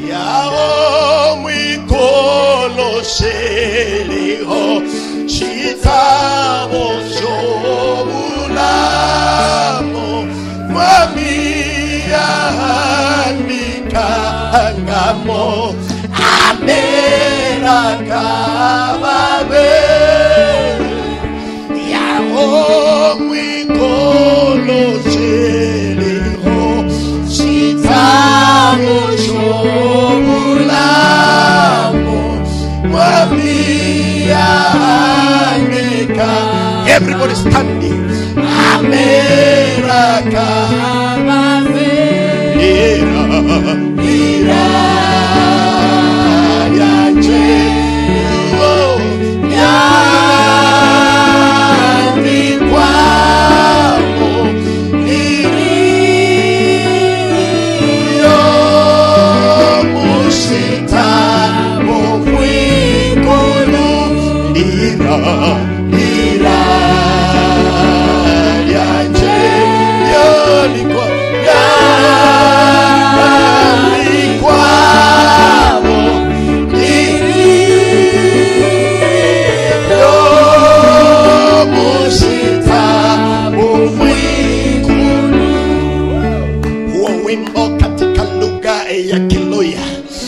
yao mwikolo sheliho chitabo chobulamo mwamiyanikangamo amerakababe yao mwikolo sheliho chitabo chobulamo mwamiyanika everybody standing amerakababe ira ira yanje oh, yandikwamo iriyo mushitamo mwikulu ira ira yanje yolikwa yandikwamo iriyo mushitamo mwikulu huo wimbo katika lugha ya Kiluya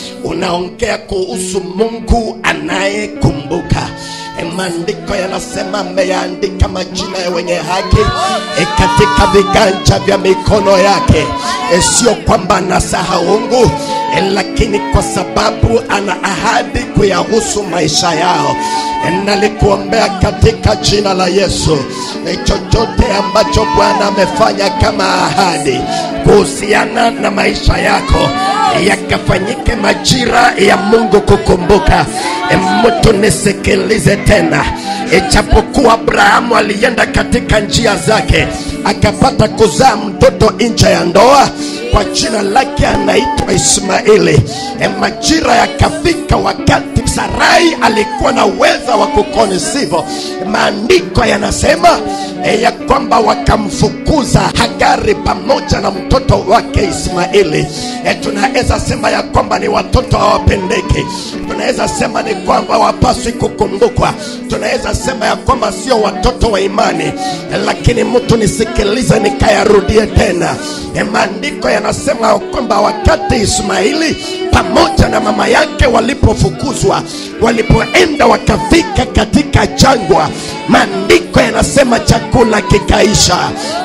unaongea kuhusu Mungu anayekumbuka. E, Maandiko yanasema ameyaandika majina ya wenye haki e, katika viganja vya mikono yake. E, sio kwamba anasahaungu e, lakini kwa sababu ana ahadi kuyahusu maisha yao. E, nalikuombea katika jina la Yesu e, chochote ambacho Bwana amefanya kama ahadi kuhusiana na maisha yako yakafanyike majira ya Mungu kukumbuka. E, mtu nisikilize tena, ijapokuwa Abrahamu alienda katika njia zake akapata kuzaa mtoto nje ya ndoa kwa jina lake anaitwa Ismaili. E, majira yakafika wakati Sarai alikuwa na uweza wa kukonisivyo. Maandiko yanasema e, ya kwamba wakamfukuza Hagari pamoja na mtoto wake Ismaili. E, tunaweza sema ya kwamba ni watoto hawapendeki, tunaweza sema ni kwamba hawapaswi kukumbukwa, tunaweza sema ya kwamba sio watoto wa imani. E, lakini mtu nisikilize, nikayarudie tena. E, maandiko yanasema ya kwamba wakati Ismaili pamoja na mama yake walipofukuzwa, walipoenda wakafika katika jangwa, maandiko yanasema chakula kikaisha,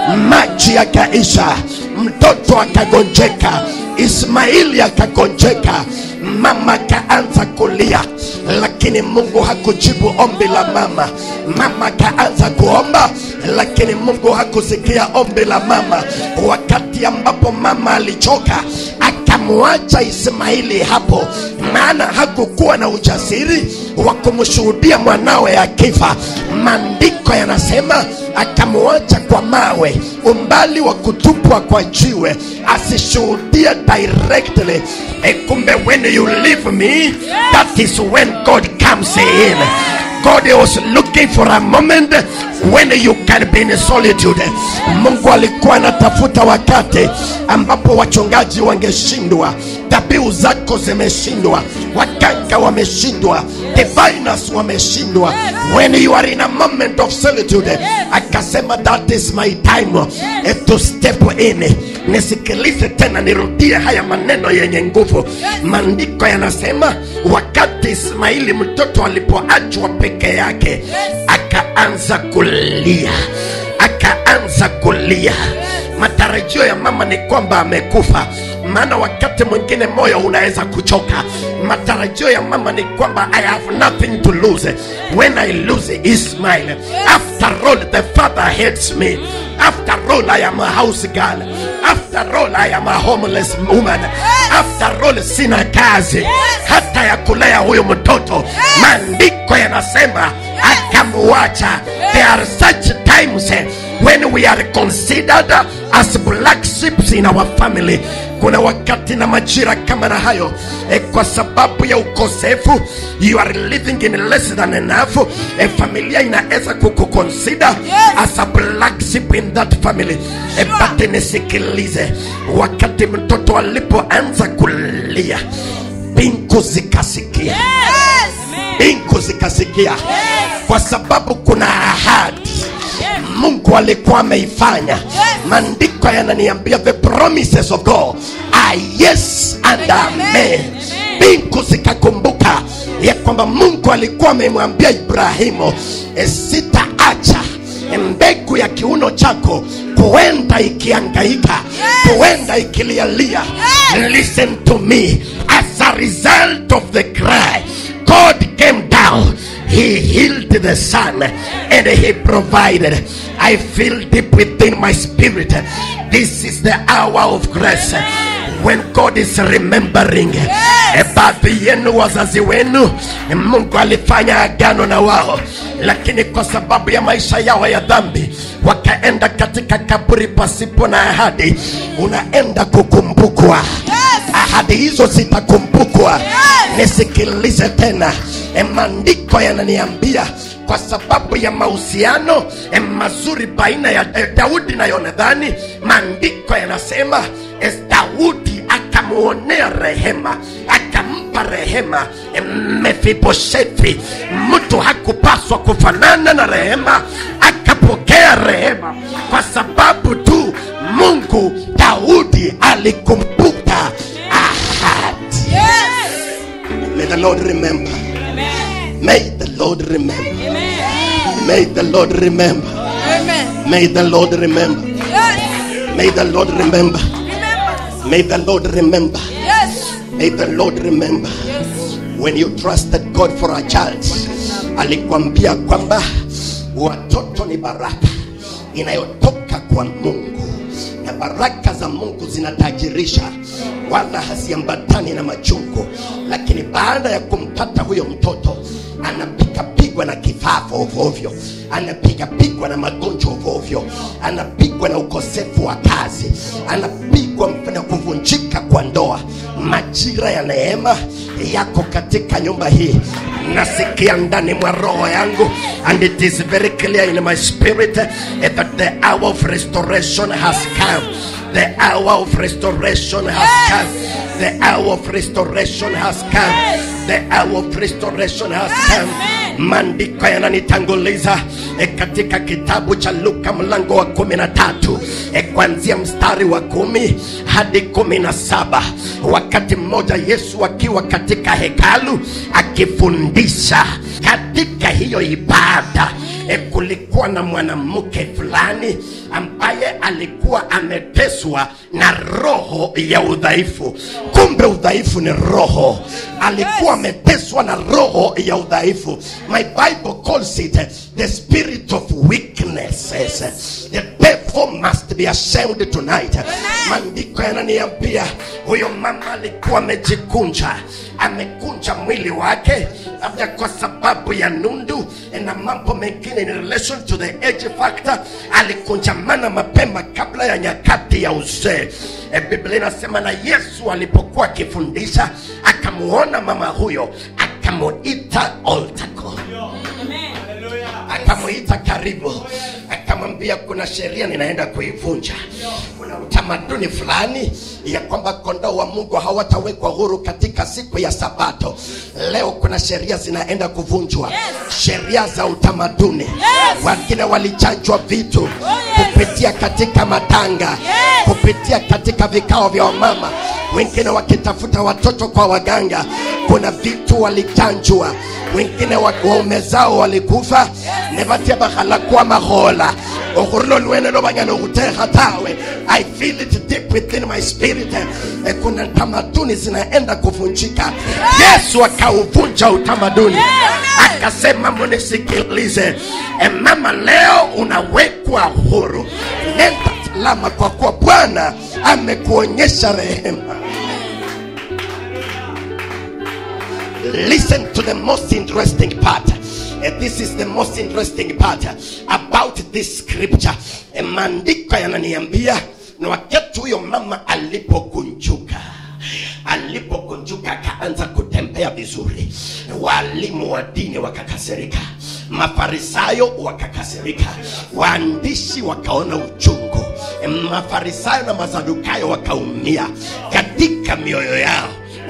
maji yakaisha, mtoto akagonjeka, Ismaili akagonjeka, mama akaanza kulia, lakini Mungu hakujibu ombi la mama. Mama akaanza kuomba, lakini Mungu hakusikia ombi la mama. Wakati ambapo mama alichoka akamwacha Ismaili hapo, maana hakukuwa na ujasiri wa kumshuhudia mwanawe akifa. Maandiko yanasema akamwacha kwa mawe, umbali wa kutupwa kwa jiwe, asishuhudie directly. E, kumbe when you leave me, that is when God comes in. God was looking for a moment when you can be in solitude. Mungu alikuwa anatafuta wakati ambapo wachungaji wangeshindwa, dhabihu zako zimeshindwa, waganga wameshindwa, diviners wameshindwa. When you are in a moment of solitude, akasema that is my time eh, to step in. Nisikilize tena, nirudie haya maneno yenye nguvu. Maandiko yanasema wakati Ismaili mtoto alipoachwa peke yake, akaanza kulia, akaanza kulia. Matarajio ya mama ni kwamba amekufa, maana wakati mwingine moyo unaweza kuchoka. Matarajio ya mama ni kwamba I have nothing to lose when I lose Ismail. After all the father hates me. After all I am a house girl. After all I am a homeless woman. After all sina kazi hata ya kulea huyo mtoto. Maandiko yanasema akamwacha. There are such times eh, when we are considered as black sheep in our family. Kuna wakati na majira kama na hayo eh, kwa sababu ya ukosefu, you are living in less than enough. Eh, familia inaweza kukuconsider as a black sheep in that family. Eh, but nisikilize, wakati mtoto alipoanza kulia mbingu zikasikia mbingu zikasikia kwa sababu kuna ahadi mungu alikuwa ameifanya maandiko yananiambia the promises of god are yes and amen mbingu zikakumbuka ya kwamba mungu alikuwa amemwambia ibrahimu "E, sitaacha mbegu ya kiuno chako kuenda ikiangaika kuenda ikilialia listen to me as a result of the cry god came down he healed the son and he provided i feel deep within my spirit this is the hour of grace when god is remembering Eh, baadhi yenu wazazi wenu mungu alifanya agano na wao lakini kwa sababu ya maisha yao ya dhambi wakaenda katika kaburi pasipo na ahadi unaenda kukumbukwa ahadi hizo zitakumbukwa nisikilize tena Eh, maandiko yananiambia kwa sababu ya mahusiano eh, mazuri baina ya eh, daudi na yonadhani maandiko yanasema eh, daudi akamuonea rehema akampa rehema eh, mefiboshethi mtu hakupaswa kufanana na rehema akapokea rehema kwa sababu tu mungu daudi alikumbuka ahadi may the lord remember may the lord remember may the lord remember may the lord remember may the lord remember may the lord remember may the lord remember when you trusted god for a child alikwambia kwamba watoto ni baraka inayotoka kwa mungu na baraka za mungu zinatajirisha wala haziambatani na machungu lakini baada ya kumpata huyo mtoto anapigapigwa na kifafa ovyoovyo anapigapigwa na magonjwa ovyoovyo anapigwa na ukosefu wa kazi anapigwa na kuvunjika kwa ndoa majira ya neema yako katika nyumba hii nasikia ndani mwa roho yangu and it is very clear in my spirit eh, that the hour of restoration has come the hour of restoration has come the hour of restoration has come the hour of restoration has come maandiko yananitanguliza e, katika kitabu cha luka mlango wa kumi na tatu e, kuanzia mstari wa kumi hadi kumi na saba wakati mmoja yesu akiwa katika hekalu akifundisha katika hiyo ibada e, kulikuwa na mwanamke fulani ambaye alikuwa ameteswa na roho ya udhaifu kumbe udhaifu ni roho alikuwa ameteswa na roho ya udhaifu my bible calls it uh, the spirit of weaknesses the devil must be ashamed tonight maandiko yananiambia huyo mama alikuwa amejikunja amekunja mwili wake labda kwa sababu ya nundu na mambo mengine in relation to the age factor alikunjamana mapema kabla ya nyakati ya uzee e, biblia inasema na yesu alipokuwa akifundisha akamuona mama huyo akamuita oltako akamuita karibu akamwambia kuna sheria ninaenda kuivunja kuna utamaduni fulani ya kwamba kondoo wa mungu hawatawekwa huru katika siku ya sabato leo kuna sheria zinaenda kuvunjwa Yes. sheria za utamaduni Yes. wengine walichanjwa vitu yes. kupitia katika matanga Yes. kupitia katika vikao vya wamama wengine wakitafuta watoto kwa waganga kuna vitu walichanjwa wengine wa- waume zao walikufa nevatia bakhalakwa mahola okhurilo lwene lobanyala okhutekha tawe i feel it deep within my spirit Eh, kuna tamaduni zinaenda kuvunjika yesu akauvunja utamaduni akasema munisikilize e mama leo unawekwa huru nenda salama kwa kuwa bwana amekuonyesha rehema listen to the most interesting part Eh, this is the most interesting part about this scripture Eh, maandiko yananiambia na wakati huyo mama alipokunjuka alipokunjuka akaanza kutembea vizuri walimu wa dini wakakasirika mafarisayo wakakasirika waandishi wakaona uchungu mafarisayo na masadukayo wakaumia katika mioyo yao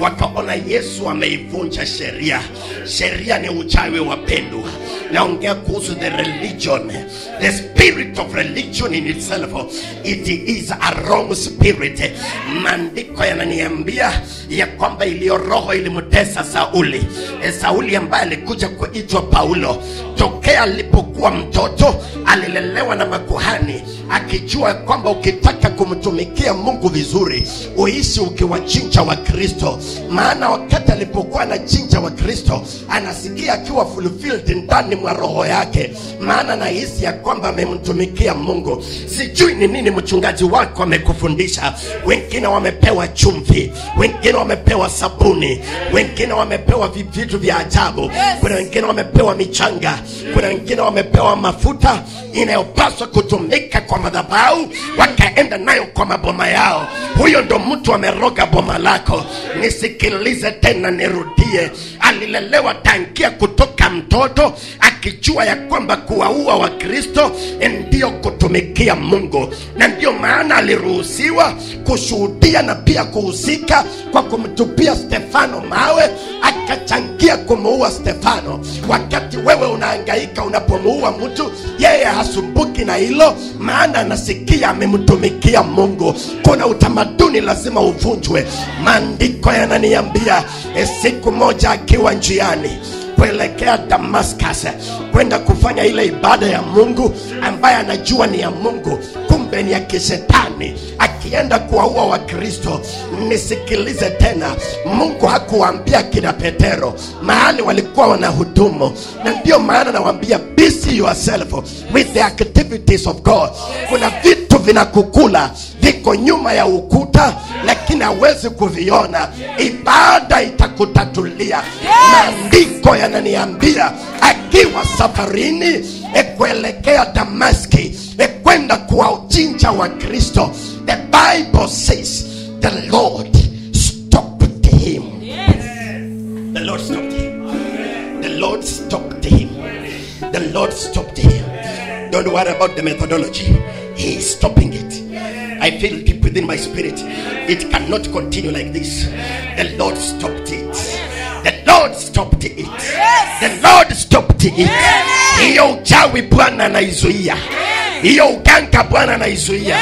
wakaona yesu ameivunja sheria sheria ni uchawi wapendwa naongea kuhusu the religion the spirit of religion in itself it is a wrong spirit maandiko yananiambia ya kwamba iliyo roho ilimtesa sauli e, sauli ambaye alikuja kuitwa paulo tokea alipokuwa mtoto alilelewa na makuhani akijua kwamba ukitaka kumtumikia mungu vizuri uishi ukiwachinja wa kristo maana wakati alipokuwa anachinja wa kristo anasikia akiwa fulfilled ndani mwa roho yake maana nahisi ya kwamba amemtumikia mungu sijui ni nini mchungaji wako amekufundisha wengine wamepewa chumvi wengine wamepewa sabuni wengine wamepewa vi- vitu vya ajabu kuna wengine wamepewa michanga kuna wengine wamepewa mafuta inayopaswa kutumika kwa madhabahu wakaenda nayo kwa maboma yao huyo ndo mtu ameroga boma lako nisikilize tena nirudie alilelewa tangia kutoka mtoto akijua ya kwamba kuwaua wakristo ndiyo kutumikia mungu na ndiyo maana aliruhusiwa kushuhudia na pia kuhusika kwa kumtupia stefano mawe akachangia kumuua stefano wakati wewe unaangaika unapomuua mtu yeye hasumbuki na hilo maana anasikia amemtumikia mungu kuna utamaduni lazima uvunjwe maandiko yananiambia eh, siku moja akiwa njiani kuelekea damascus kwenda kufanya ile ibada ya mungu ambaye anajua ni ya mungu kumbe ni ya kishetani akienda kuwaua wakristo nisikilize tena mungu hakuwaambia kina petero mahali walikuwa wanahudumu na ndio maana nawambia busy yourself with the activities of god kuna vitu vinakukula viko nyuma ya ukuta lakini hawezi kuviona ibada itakutatulia maandiko yananiambia akiwa safarini e kuelekea damaski e kwenda kuwachinja wa kristo the bible says the lord stopped him the lord stopped him the lord stopped him the lord stopped him don't worry about the methodology he is stopping it I feel deep within my spirit. It cannot continue like this. The Lord stopped it. The Lord stopped it. The Lord stopped it. Hiyo uchawi Bwana anaizuia. Hiyo uganga Bwana anaizuia.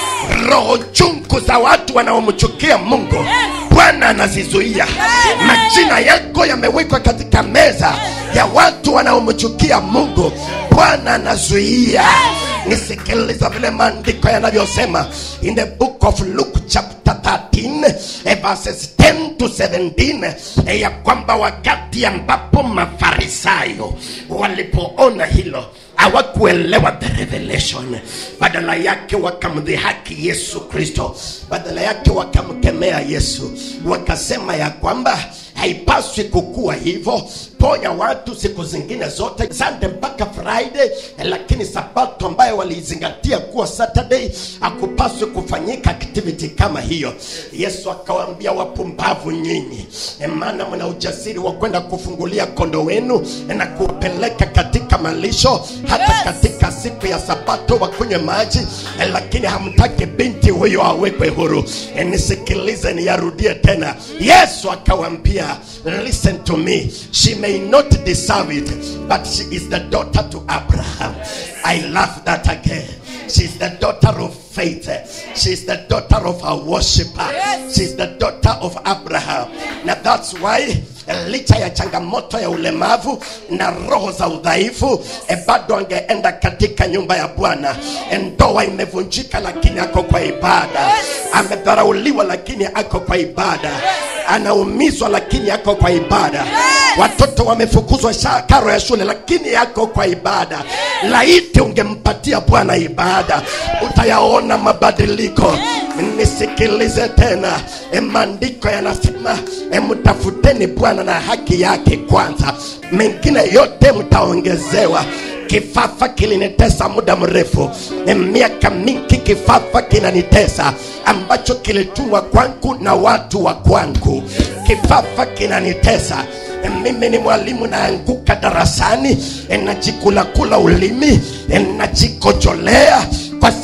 Roho chungu za watu wanaomchukia Mungu Bwana anazizuia. Majina yako yamewekwa katika meza ya watu wanaomchukia Mungu. Bwana anazuia nisikiliza vile maandiko yanavyosema in the book of luke chapter 13 eh, verses 10 to 17 eh, ya kwamba wakati ambapo mafarisayo walipoona hilo hawakuelewa the revelation badala yake wakamdhihaki yesu kristo badala yake wakamkemea yesu wakasema ya kwamba haipaswi kukua hivyo ponya watu siku zingine zote sande mpaka friday lakini sabato ambayo waliizingatia kuwa saturday hakupaswi kufanyika activity kama hiyo yesu akawaambia wapumbavu nyinyi maana mna ujasiri wa kwenda kufungulia kondo wenu na kuwapeleka katika malisho hata Yes. katika siku ya sabato wakunywe maji lakini hamtaki binti huyo awekwe huru Eh, nisikilize niyarudie tena yesu akawambia listen to me she may not deserve it but she is the daughter to abraham i love that again She's the daughter of faith. She's the daughter of a worshiper. Yes. She's the daughter of Abraham. Na that's why licha ya changamoto ya ulemavu na roho za udhaifu e bado angeenda katika nyumba ya bwana E, ndoa imevunjika lakini ako kwa ibada amedharauliwa lakini ako kwa ibada anaumizwa lakini ako kwa ibada watoto wamefukuzwa sha- karo ya shule lakini yako kwa ibada laiti ungempatia bwana ibada utayaona mabadiliko nisikilize tena E, maandiko yanasema e, mtafuteni bwana na haki yake kwanza mengine yote mtaongezewa kifafa kilinitesa muda mrefu Ni miaka mingi kifafa kinanitesa ambacho kilitumwa kwangu na watu wa kwangu kifafa kinanitesa mimi ni mwalimu naanguka darasani najikulakula ulimi najikojolea kwa sababu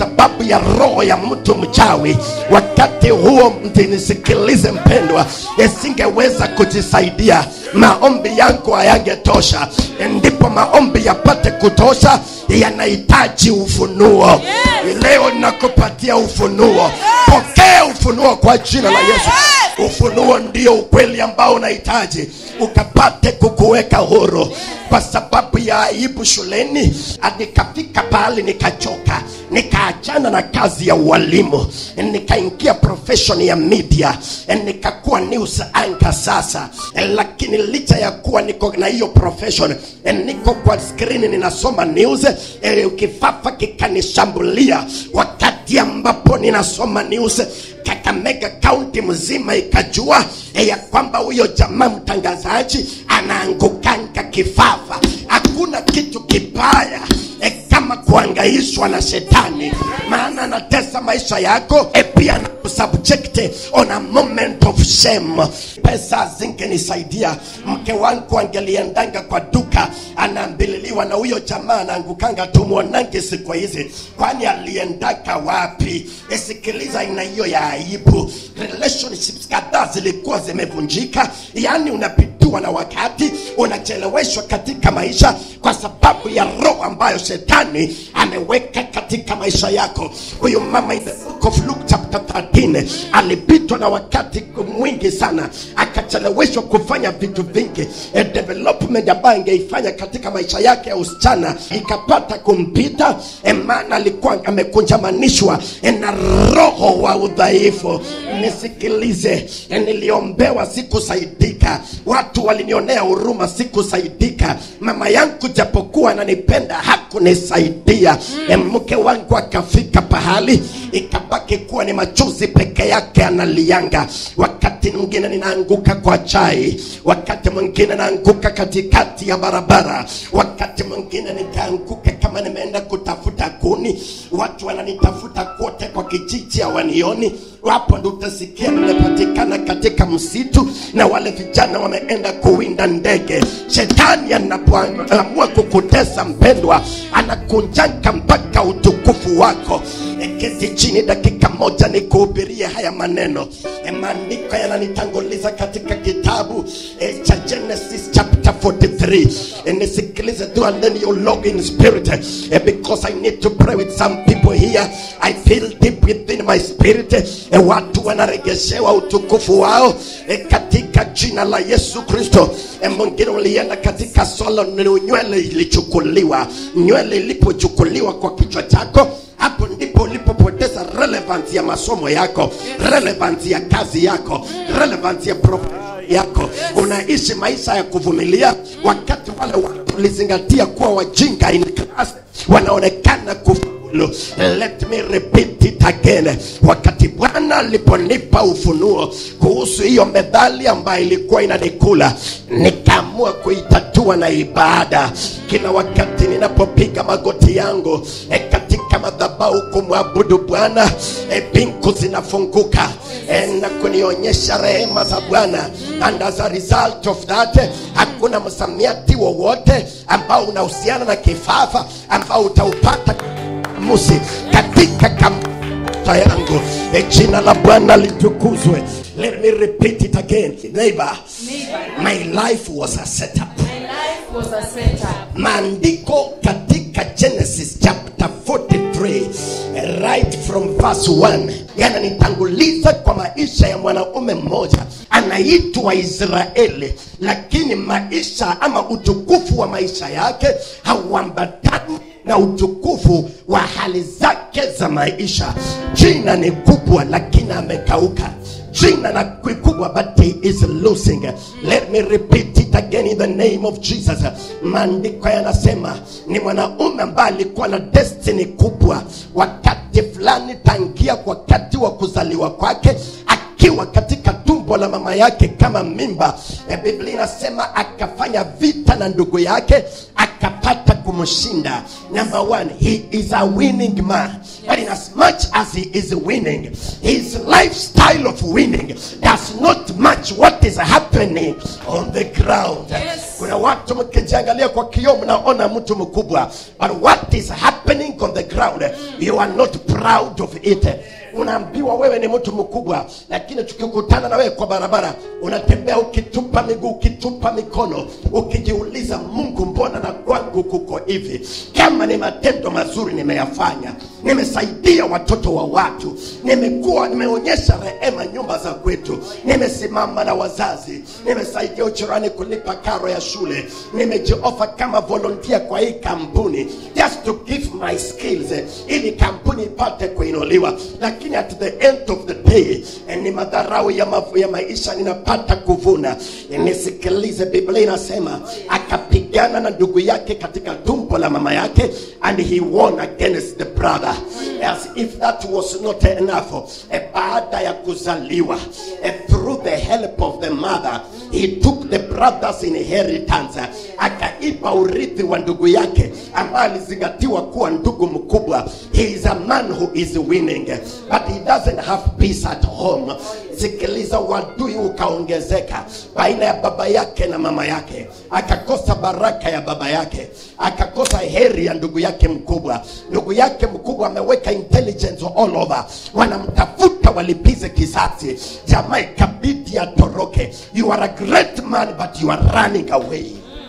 sababu ya roho ya mtu mchawi wakati huo mtinisikilize mpendwa isingeweza kujisaidia maombi yangu hayangetosha ndipo maombi yapate kutosha yanahitaji ufunuo leo nakupatia ufunuo pokea ufunuo kwa jina la yesu ufunuo ndio ukweli ambao unahitaji ukapate kukuweka huru kwa sababu ya aibu shuleni nikafika pahali nikachoka nikaachana na kazi ya ualimu nikaingia profession ya media nikakuwa news anchor sasa lakini licha ya kuwa niko na hiyo profession niko kwa skrini ninasoma news eh, kifafa kikanishambulia wakati ambapo ninasoma news kakamega kaunti mzima ikajua eh, ya kwamba huyo jamaa mtangazaji anaangukanga kifafa hakuna kitu kibaya eh, kama kuangaishwa na shetani maana anatesa maisha yako e pia na kusubject on a moment of shame pesa zingenisaidia mke wangu angeliendanga kwa duka anaambililiwa na huyo jamaa anaangukanga tumwonange siku hizi kwani aliendaka wapi esikiliza aina hiyo ya aibu relationships kadhaa zilikuwa zimevunjika yaani unapitiwa na wakati unacheleweshwa katika maisha kwa sababu ya roho ambayo shetani ameweka katika maisha yako huyu mama in the book of Luke chapter 13 alipitwa na wakati mwingi sana akacheleweshwa kufanya vitu vingi A development ambayo angeifanya katika maisha yake ya usichana ikapata kumpita e maana alikuwa amekunjamanishwa e na roho wa udhaifu nisikilize e niliombewa sikusaidika watu walinionea huruma sikusaidika mama yangu japokuwa ananipenda hakunisaidia e mke wangu akafika pahali ikabaki kuwa ni machozi peke yake analianga wakati mwingine ninaanguka kwa chai wakati mwingine naanguka katikati ya barabara wakati mwingine nitaanguka kama nimeenda kutafuta kuni watu wananitafuta kote kwa kijiji hawanioni hapo ndo utasikia nimepatikana katika msitu na wale vijana wameenda kuwinda ndege shetani anapoamua kukutesa mpendwa anakunjanga mpaka utukufu wako keti chini dakika moja nikuhubirie haya maneno E, maandiko yananitanguliza katika kitabu e, cha genesis chapter 43 E, nisikilize tu and then you log in spirit e, because i need to pray with some people here i feel deep within my spirit e, watu wanaregeshewa utukufu wao e, katika jina la yesu kristo e, mwingine ulienda katika swala ni nywele ilichukuliwa nywele ilipochukuliwa kwa kichwa chako hapo ndipo ulipopoteza relevance ya masomo yako relevance ya kazi yako relevance ya pro yako unaishi maisha ya kuvumilia wakati wale watu ulizingatia kuwa wajinga in class wanaonekana kufaulu let me repeat it again wakati bwana aliponipa ufunuo kuhusu hiyo medhali ambayo ilikuwa inanikula nikaamua kuitatua na ibada kila wakati ninapopiga magoti yangu e katika madhabahu kumwabudu bwana e bingu zinafunguka e, na kunionyesha rehema za bwana and as a result of that hakuna msamiati wowote ambao unahusiana na kifafa ambao utaupata musi katika kamta yangu e, jina la bwana litukuzwe let me repeat it again neighbor my life was a setup My life was a setup. maandiko katika genesis chapter 43 right from verse 1 yananitanguliza kwa maisha ya mwanaume mmoja anaitwa israeli lakini maisha ama utukufu wa maisha yake hauambatani na utukufu wa hali zake za maisha jina ni kubwa lakini amekauka jina na kubwa but he is losing let me repeat it again in the name of jesus maandiko yanasema ni mwanaume ambaye alikuwa na destiny kubwa wakati fulani tangia wakati wa kuzaliwa kwake akiwa katika tumbo la mama yake kama mimba e biblia inasema akafanya vita na ndugu yake aka akapata kumshinda number one he is a winning man but in as much as he is winning his lifestyle of winning does not match what is happening on the ground Yes. kuna watu mkijiangalia kwa kioo mnaona mtu mkubwa but what is happening on the ground you are not proud of it unaambiwa wewe ni mtu mkubwa lakini tukikutana na wewe kwa barabara unatembea ukitupa miguu ukitupa mikono ukijiuliza mungu mbona na kwangu kuko hivi kama ni matendo mazuri nimeyafanya nimesaidia watoto wa watu nimekuwa nimeonyesha rehema nyumba za kwetu nimesimama na wazazi nimesaidia uchirani kulipa karo ya shule nimejiofa kama volunteer kwa hii kampuni just to give my skills eh, ili kampuni ipate kuinuliwa lakini at the end of the day eh, ni madharau ya, mafu, ya maisha ninapata kuvuna Eh, nisikilize biblia inasema akapigana na ndugu yake katika tumbo la mama yake and he won against the brother as if that was not enough eh, baada ya kuzaliwa eh, through the help of the mother he took the brother's inheritance akaipa urithi wa ndugu yake ambaye alizingatiwa kuwa ndugu mkubwa he is a man who is winning but he doesn't have peace at home sikiliza wadui ukaongezeka baina ya baba yake na mama yake akakosa baraka ya baba yake akakosa heri ya ndugu yake mkubwa ndugu yake mkubwa ameweka intelligence all over wanamtafuta walipize kisasi jamaa ikabidi atoroke you are a great man but you are running away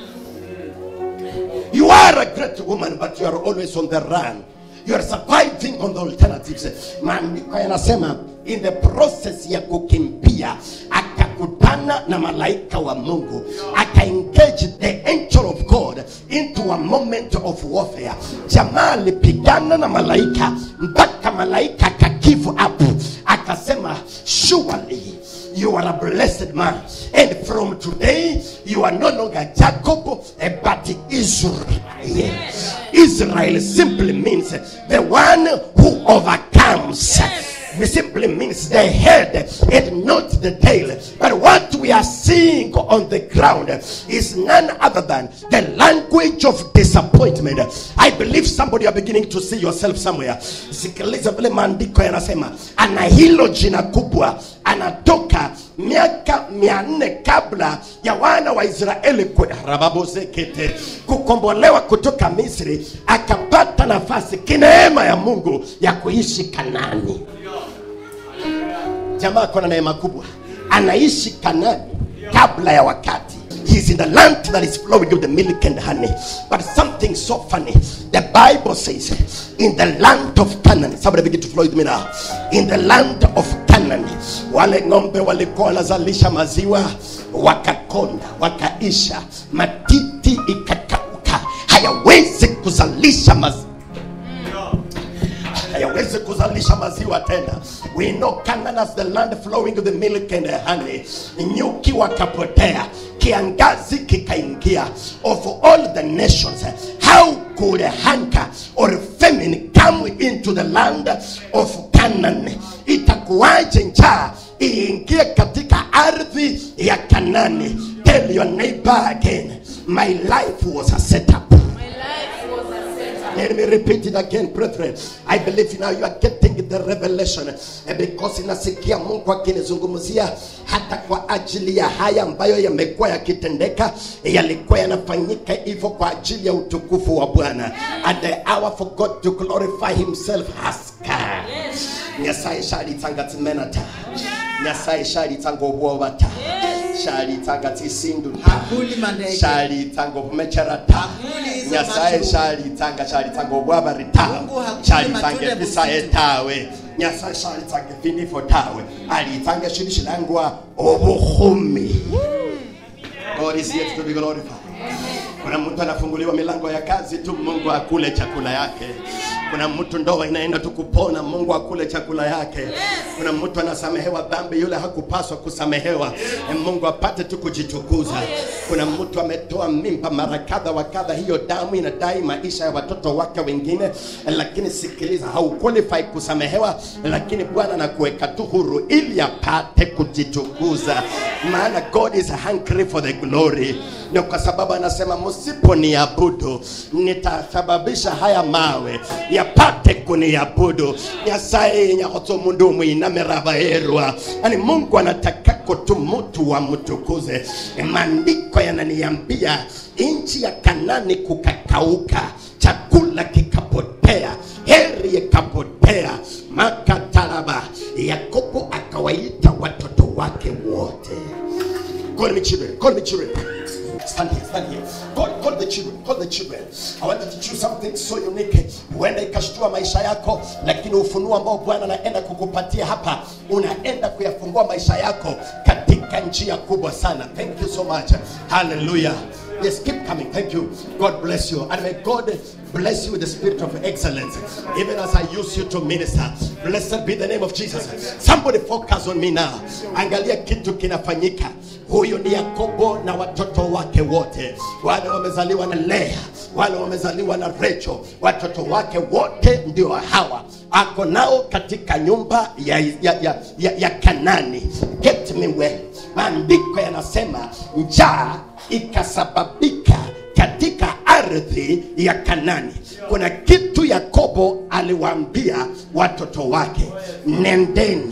you are a great woman but you are always on the run you are surviving on the alternatives maandiko yanasema in the process ya kukimbia akakutana na malaika wa mungu akaengage the angel of god into a moment of warfare jamaa alipigana na malaika mpaka malaika akagive up akasema surely you are a blessed man and from today you are no longer jacob eh, but israel israel simply means the one who overcomes it simply means the head and not the tail. But what we are seeing on the ground is none other than the language of disappointment. I believe somebody are beginning to see yourself somewhere. Sikiliza vile maandiko yanasema, ana hilo jina kubwa, anatoka miaka mia nne kabla ya wana wa Israeli kwe- rababozekete kukombolewa kutoka Misri, akapata nafasi kineema ya Mungu ya kuishi Kanani jamaa ako na neema kubwa anaishi kanani kabla ya wakati He's in the land that is flowing with the milk and honey. But something so funny. The Bible says, in the land of Canaan. Somebody begin to flow with me now. In the land of Canaan. Wale ng'ombe walikuwa wanazalisha maziwa wakakonda, wakaisha, matiti ikakauka, hayawezi kuzalisha maziwa hayawezi kuzalisha maziwa tena we know Canaan as the land flowing with the milk and the honey nyuki wakapotea kiangazi kikaingia of all the nations how could hunger or famine come into the land of Canaan itakuwaje njaa iingie katika ardhi ya Kanani tell your neighbor again my life was a setup My life was a setup. Let me repeat it again, brethren. I believe now you are getting the revelation Eh, because inasikia Mungu akinizungumzia hata kwa ajili ya haya ambayo yamekuwa yakitendeka, eh, yalikuwa yanafanyika hivyo kwa ajili ya utukufu wa Bwana. And the hour for God to glorify himself has come. Nyasaye shalitanga timenata. Nyasaye shalitanga obwobata. Shalitanga tisinduta. Hakuli mandege. Shalitanga obumecherata. Hakuli hizo Nyasaye mashudu. shalitanga shalitanga obwabarita. Mungu hakuli Shalitanga matunda ebisaye busitu. tawe. Nyasaye shalitanga ebinifo tawe. Alitanga shili shilangwa obuhumi. God is yet to be glorified. Kuna mtu anafunguliwa milango ya kazi tu, Mungu akule chakula yake. kuna mtu ndoa inaenda tu kupona mungu akule chakula yake kuna mtu anasamehewa dhambi yule hakupaswa kusamehewa yes. mungu apate tu kujitukuza kuna mtu ametoa mimba mara kadha wa kadha hiyo damu inadai maisha ya watoto wake wengine lakini sikiliza hauqualify kusamehewa lakini bwana anakuweka tu huru ili apate kujitukuza maana god is hungry for the glory ndio kwa sababu anasema msiponiabudu nitasababisha haya mawe yapate kuniabudu nyasaye nyakotso mundu mwinamirabaerwa yani mungu anatakako tu mutu wamtukuze maandiko yananiambia nchi ya kanani kukakauka chakula kikapotea heri ikapotea makataraba yakobo akawaita watoto wake wote Call me children. Call me children. Stand here, stand here. Call, call the children. Call the children. I want to teach you something so unique. Huenda ikashtua maisha yako, lakini ufunuo ambao Bwana anaenda kukupatia hapa, unaenda kuyafungua maisha yako katika njia kubwa sana. Thank you so much. Hallelujah. Yes, keep coming. Thank you. God bless you. And may God bless you with the spirit of excellence. Even as I use you to minister. Blessed be the name of Jesus. Somebody focus on me now. Angalia kitu kinafanyika. Huyu ni Yakobo na watoto wake wote, wale wamezaliwa na Lea, wale wamezaliwa na Rachel, watoto wake wote ndio hawa ako nao katika nyumba ya, ya, ya, ya, ya Kanani. Get me well. Maandiko yanasema njaa ikasababika katika ardhi ya Kanani. Kuna kitu Yakobo aliwaambia watoto wake, nendeni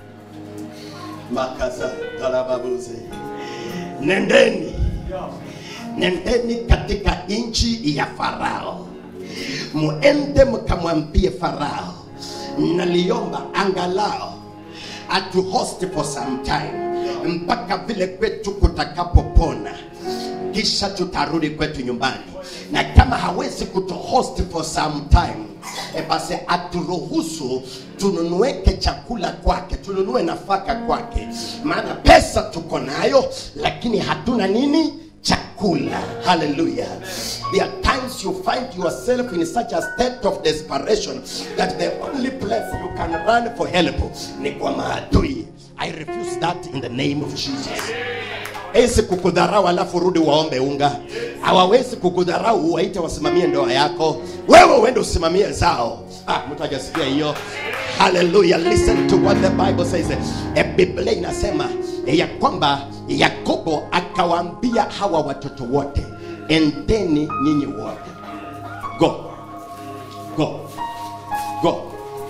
makaza tarababuze, nendeni nendeni katika nchi ya Farao, muende mkamwambie Farao, naliomba angalao atu host for some time mpaka vile kwetu kutakapopona kisha tutarudi kwetu nyumbani na kama hawezi kutuhost for some time e basi aturuhusu tununueke chakula kwake tununue nafaka kwake maana pesa tuko nayo lakini hatuna nini chakula hallelujah there are times you find yourself in such a state of desperation that the only place you can run for help ni kwa maadui i refuse that in the name of jesus hawezi kukudharau alafu rudi waombe unga hawawezi kukudharau waite wasimamie ndoa yako wewe uende usimamie zao ah, mtu hajasikia hiyo haleluya listen to what the bible says e biblia inasema eh, ya kwamba yakobo akawaambia hawa watoto wote endeni nyinyi wote go go go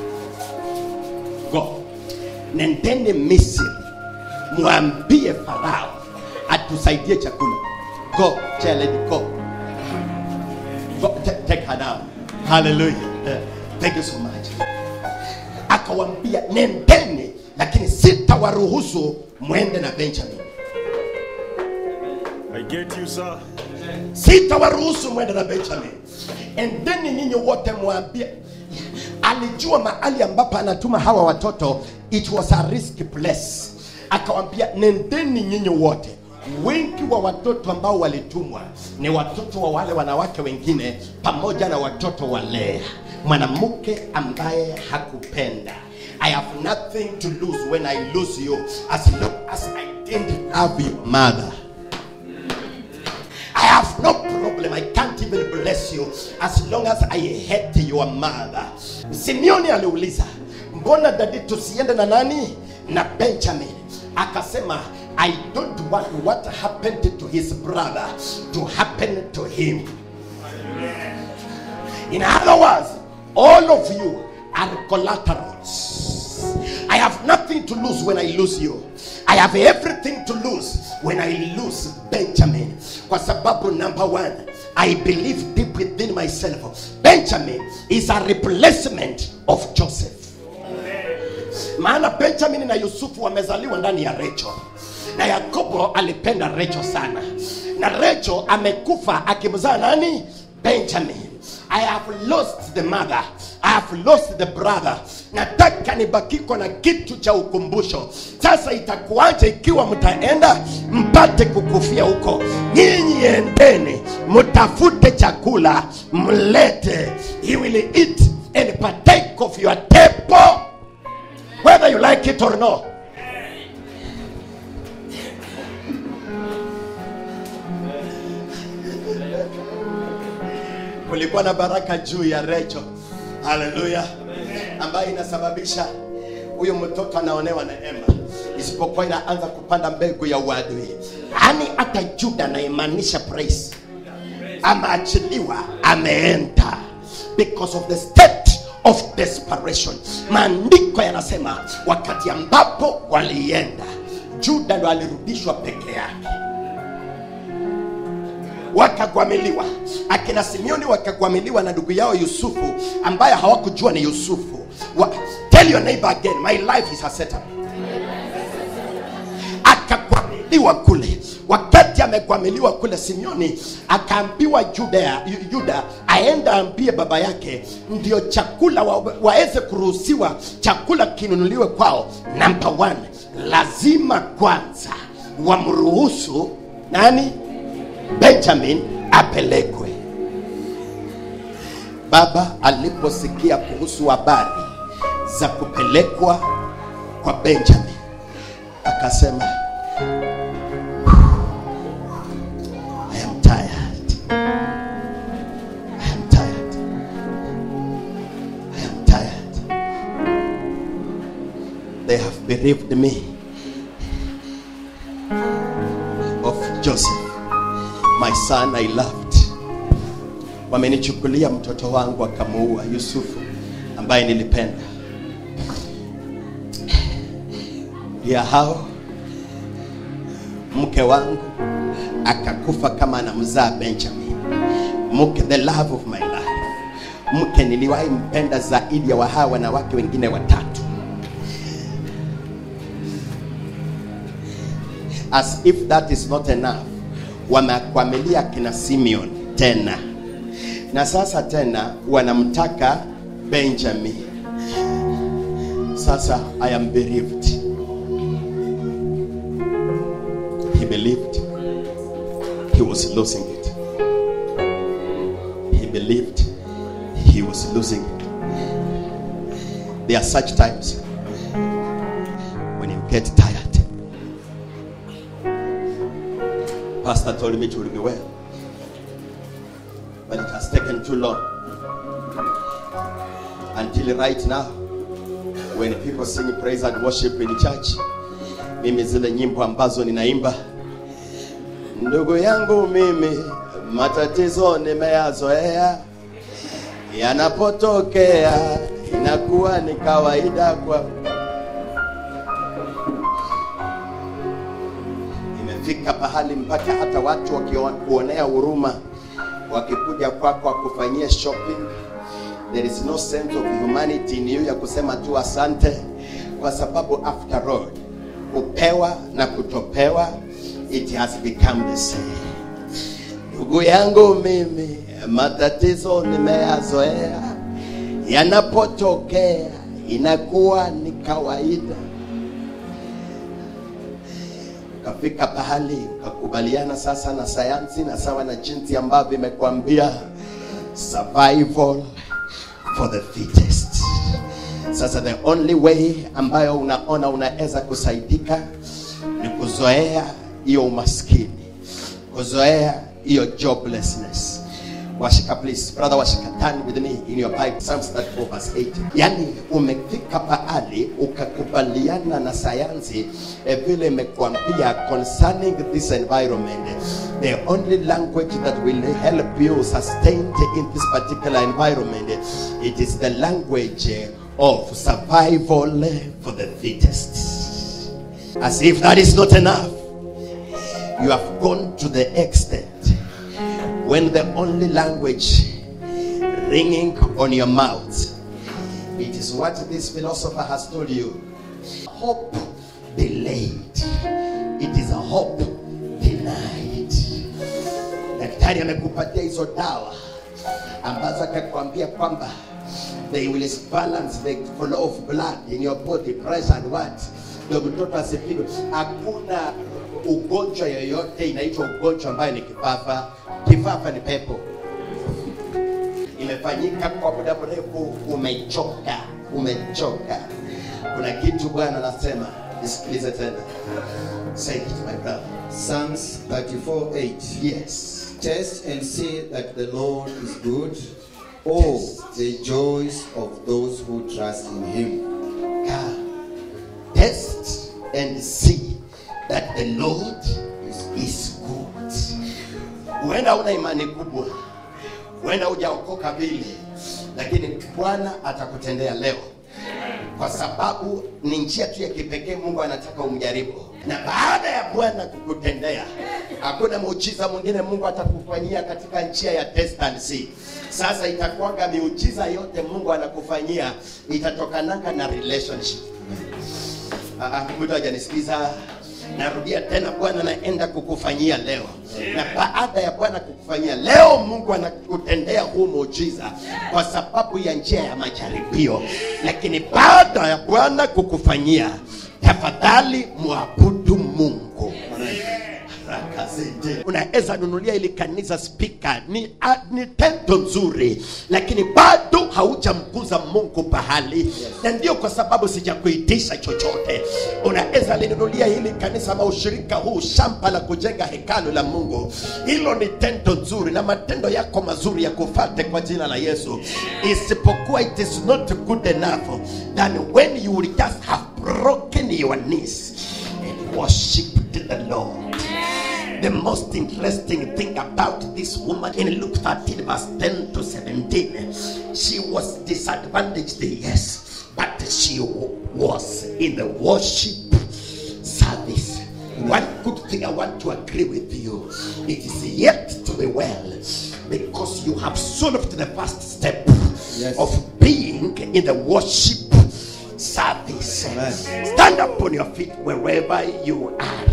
go nendeni misri mwambie farao atusaidie chakula go child go go ta- take her down hallelujah Eh, thank you so much akawambia nendeni lakini sitawaruhusu mwende na benjamin I get you, sir. sitawaruhusu mwende na benjamin endeni nyinyi wote mwambie alijua mahali ambapo anatuma hawa watoto it was a risky place akawambia nendeni nyinyi wote wengi wa watoto ambao walitumwa ni watoto wa wale wanawake wengine pamoja na watoto wa lea mwanamke ambaye hakupenda i have nothing to lose when i lose you as long as i didn't have your mother I have no problem. I can't even bless you as long as I hate your mother. Simeoni aliuliza, mbona dadi tusiende na nani? Na Benjamin. Akasema, I don't want what happened to his brother to happen to him. In other words, all of you are collaterals. I have nothing to lose when I lose you. I have everything to lose when I lose Benjamin. Kwa sababu number one, I believe deep within myself, Benjamin is a replacement of Joseph. Maana Benjamin na Yusufu wamezaliwa ndani ya Rachel, na Yakobo alipenda Rachel sana, na Rachel amekufa akimzaa nani? Benjamin. I have lost the mother. I have lost the brother. Nataka nibakiko na kitu cha ukumbusho. Sasa itakuwaje ikiwa mtaenda mpate kukufia huko? Nyinyi endeni mtafute chakula mlete. He will eat and partake of your table whether you like it or not kulikuwa na baraka juu ya recho haleluya ambayo inasababisha huyu mtoto anaonewa neema isipokuwa inaanza kupanda mbegu ya uadui yaani hata juda anaimaanisha praise ameachiliwa ameenda because of the state of desperation maandiko yanasema wakati ambapo walienda juda ndo alirudishwa peke yake wakagwamiliwa akina simeoni wakagwamiliwa na ndugu yao yusufu ambaye hawakujua ni yusufu Wa, tell your neighbor again my life is a setup akagwamiliwa kule wakati amegwamiliwa kule simeoni akaambiwa juda, yuda aende aambie baba yake ndio chakula wa, waweze kuruhusiwa chakula kinunuliwe kwao namba one lazima kwanza wamruhusu nani benjamin apelekwe baba aliposikia kuhusu habari za kupelekwa kwa benjamin akasema I am tired. I am tired. I am tired. They have bereaved me of Joseph, my son I loved. Wamenichukulia mtoto wangu akamuua Yusufu ambaye nilipenda. Ya hao mke wangu akakufa kama anamzaa Benjamin, mke the love of my life, mke niliwahi mpenda zaidi ya wahaa wanawake wengine watatu. As if that is not enough, wamekwamilia kina Simeon tena, na sasa tena wanamtaka Benjamin. Sasa I am bereaved. He believed he was losing it. He believed he was losing it. There are such times when you get tired. Pastor told me it will be well, but it has taken too long. Until right now, when people sing praise and worship in church, mimi zile nyimbo ambazo ninaimba ndugu yangu mimi matatizo nimeyazoea yanapotokea inakuwa ni kawaida kwa imefika pahali mpaka hata watu wakikuonea huruma wakikuja kwako wakufanyia shopping there is no sense of humanity in you ya kusema tu asante kwa sababu after all kupewa na kutopewa it has become the same ndugu yangu mimi matatizo nimeyazoea yanapotokea inakuwa ni kawaida ukafika pahali ukakubaliana sasa na sayansi na sawa na jinsi ambavyo imekwambia survival for the fittest sasa the only way ambayo unaona unaweza kusaidika ni kuzoea hiyo umaskini kuzoea hiyo joblessness washika please brother washika turn with me in your bible psalms 34 verse 8 yani umefika pahali ukakubaliana na sayansi eh, vile imekwambia concerning this environment the only language that will help you sustain in this particular environment it is the language of survival for the fittest as if that is not enough you have gone to the extent when the only language ringing on your mouth it is what this philosopher has told you hope delayed it is a hope denied daktari amekupatia hizo dawa ambazo akakwambia kwamba they will balance the flow of blood in your body pressure and what ndio mtoto asipigwe hakuna ugonjwa yoyote inaitwa ugonjwa ambayo ni kifafa kifafa ni pepo imefanyika kwa muda mrefu umechoka umechoka kuna kitu bwana anasema nisikilize tena say it my brother Psalms 34 8. yes Test and see that the Lord is good. Oh, the joys of those who trust in Him. God, test and see that the lord is good huenda una imani kubwa huenda hujaokoka vile lakini bwana atakutendea leo kwa sababu ni njia tu ya kipekee mungu anataka umjaribu na baada ya bwana kukutendea hakuna muujiza mwingine mungu atakufanyia katika njia ya test and see sasa itakuwaga miujiza yote mungu anakufanyia itatokananga na relationship Ah, ah, mtu hajanisikiza narudia tena bwana naenda kukufanyia leo na baada ya bwana kukufanyia leo mungu anakutendea huu muujiza kwa sababu ya njia ya majaribio lakini baada ya bwana kukufanyia tafadhali mwabudu mungu Rakazete. unaweza nunulia ili kanisa spika ni, a, ni tendo nzuri lakini bado haujamguza mungu pahali na ndio kwa sababu sijakuitisha chochote unaweza linunulia hili kanisa ama ushirika huu shamba la kujenga hekalu la mungu hilo ni tendo nzuri na matendo yako mazuri ya kufate kwa jina la yesu isipokuwa it is not good enough than when you will just have broken your knees and worshiped the lord the most interesting thing about this woman in Luke 13, verse 10 to 17, she was disadvantaged, yes, but she was in the worship service. One good thing I want to agree with you it is yet to be well because you have solved the first step Yes. of being in the worship service. Amen. Stand up on your feet wherever you are.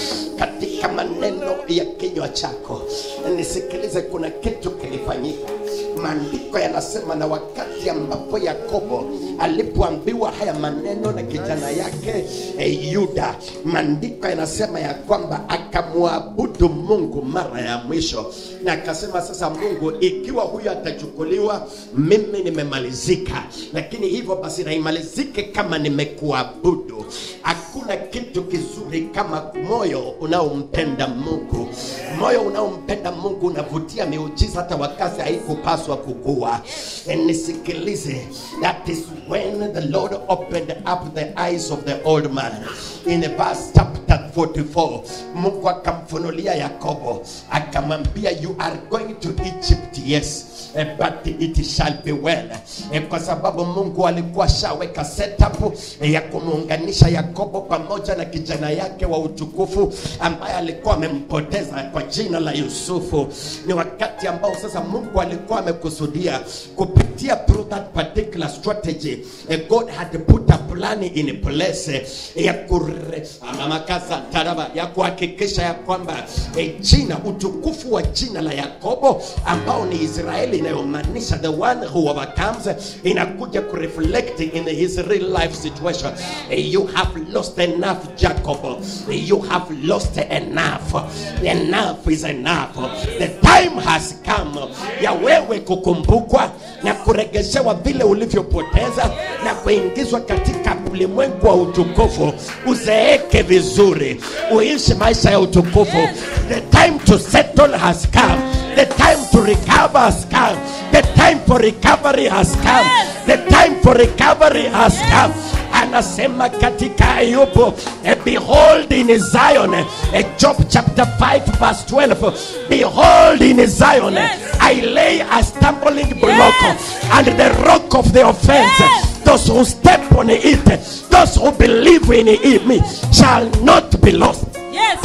Katika maneno ya kinywa chako nisikilize, kuna kitu kilifanyika. Maandiko yanasema, na wakati ambapo Yakobo alipoambiwa haya maneno na kijana yake eh, Yuda, maandiko yanasema ya kwamba akamwabudu Mungu mara ya mwisho, na akasema, sasa Mungu, ikiwa huyu atachukuliwa, mimi nimemalizika, lakini hivyo basi naimalizike kama nimekuabudu. Hakuna kitu kizuri kama moyo unaompenda Mungu. Moyo unaompenda Mungu unavutia miujiza hata wakati haikupaswa kukua. Eh, Nisikilize, that is when the Lord opened up the eyes of the old man in verse chapter 44. Mungu akamfunulia Yakobo akamwambia, you are going to Egypt, yes eh, but it shall be well eh, kwa sababu mungu alikuwa shaweka setup eh, ya kumuunganisha yakobo pamoja na kijana yake wa utukufu ambaye alikuwa amempoteza kwa jina la yusufu ni wakati ambao sasa mungu alikuwa amekusudia kupitia through that particular strategy eh, god had put a plan in place eh, ya kure, amamakasa taraba ya kuhakikisha ya kwamba eh, jina utukufu wa jina la yakobo ambao ni israeli inayomaanisha the one who overcomes inakuja kureflect in his real life situation Eh, you have lost enough jacob Eh, you have lost enough enough is enough the time has come ya wewe kukumbukwa na kuregeshewa vile ulivyopoteza na kuingizwa katika ulimwengu wa utukufu uzeeke vizuri uishi maisha ya utukufu the time to settle has come the time to recover has come the time for recovery has come the time for recovery has come anasema katika ayubu eh, behold in zion eh, job chapter 5 verse 12 behold in zion i lay a stumbling block and the rock of the offense those who step on it those who believe in it, me shall not be lost Yes.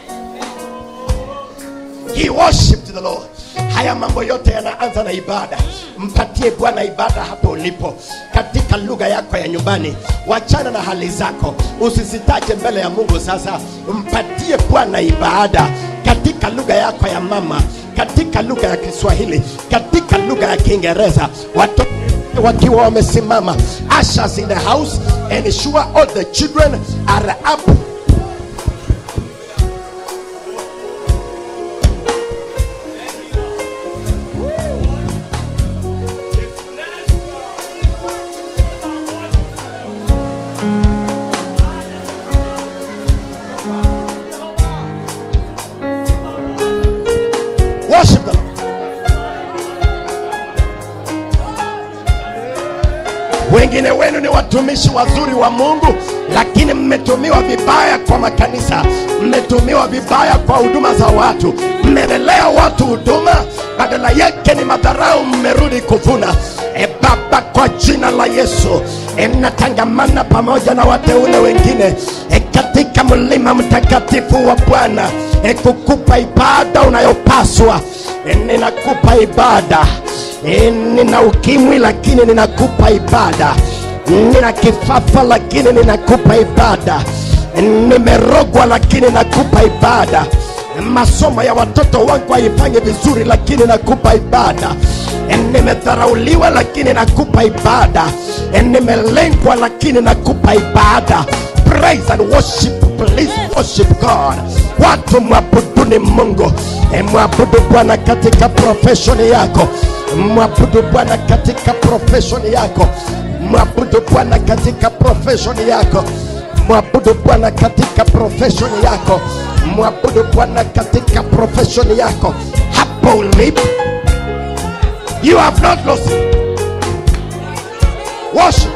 he worshiped the lord haya mambo yote yanaanza na ibada mpatie bwana ibada hapo ulipo katika lugha yako ya nyumbani wachana na hali zako usisitaje mbele ya mungu sasa mpatie bwana ibada katika lugha yako ya mama katika lugha ya kiswahili katika lugha ya kiingereza watoto wakiwa wamesimama ushers in the house ensure all the children are up Worship the Lord. Wengine wenu ni watumishi wazuri wa Mungu, lakini mmetumiwa vibaya kwa makanisa, mmetumiwa vibaya kwa huduma za watu, mmelelea watu huduma, badala yake ni madharau, mmerudi kuvuna. E Baba, kwa jina la Yesu, e, natangamana pamoja na wateule wengine e, katika mlima mtakatifu wa Bwana e, kukupa ibada unayopaswa e, ninakupa ibada e, nina ukimwi lakini ninakupa ibada nina kifafa lakini ninakupa ibada nimerogwa lakini nakupa ibada masomo ya watoto wangu haifanyi vizuri lakini nakupa ibada nimedharauliwa lakini nakupa ibada nimelengwa lakini nakupa ibada praise and worship please worship god watu mwabuduni mungu E, mwabudu bwana katika profeshoni yako mwabudu bwana katika profeshoni yako mwabudu bwana katika profeshoni yako mwabudu bwana katika profeshoni yako mwabudu bwana katika profeshoni yako hapo ulipo you have not lost worship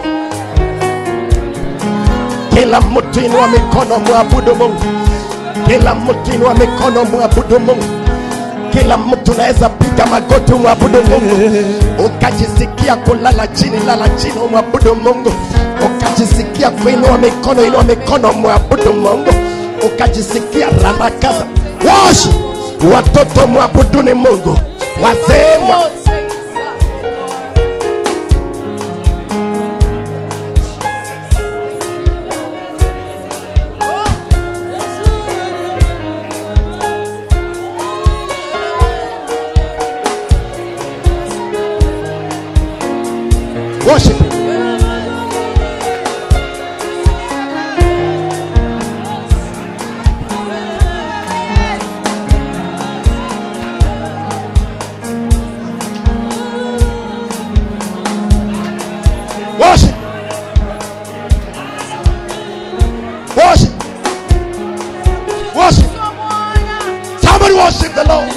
kila mtu inua mikono mwabudu mungu kila mtu inua mikono mwabudu mungu kila mtu naweza piga magoti umwabudu mungu ukajisikia kulala chini lala chini umwabudu mungu ukajisikia kuinua mikono inua mikono mwabudu mungu ukajisikia ramakaza washi watoto mwabuduni mungu wazee mwa worship him. Worship. Worship. Worship. Somebody worship the Lord.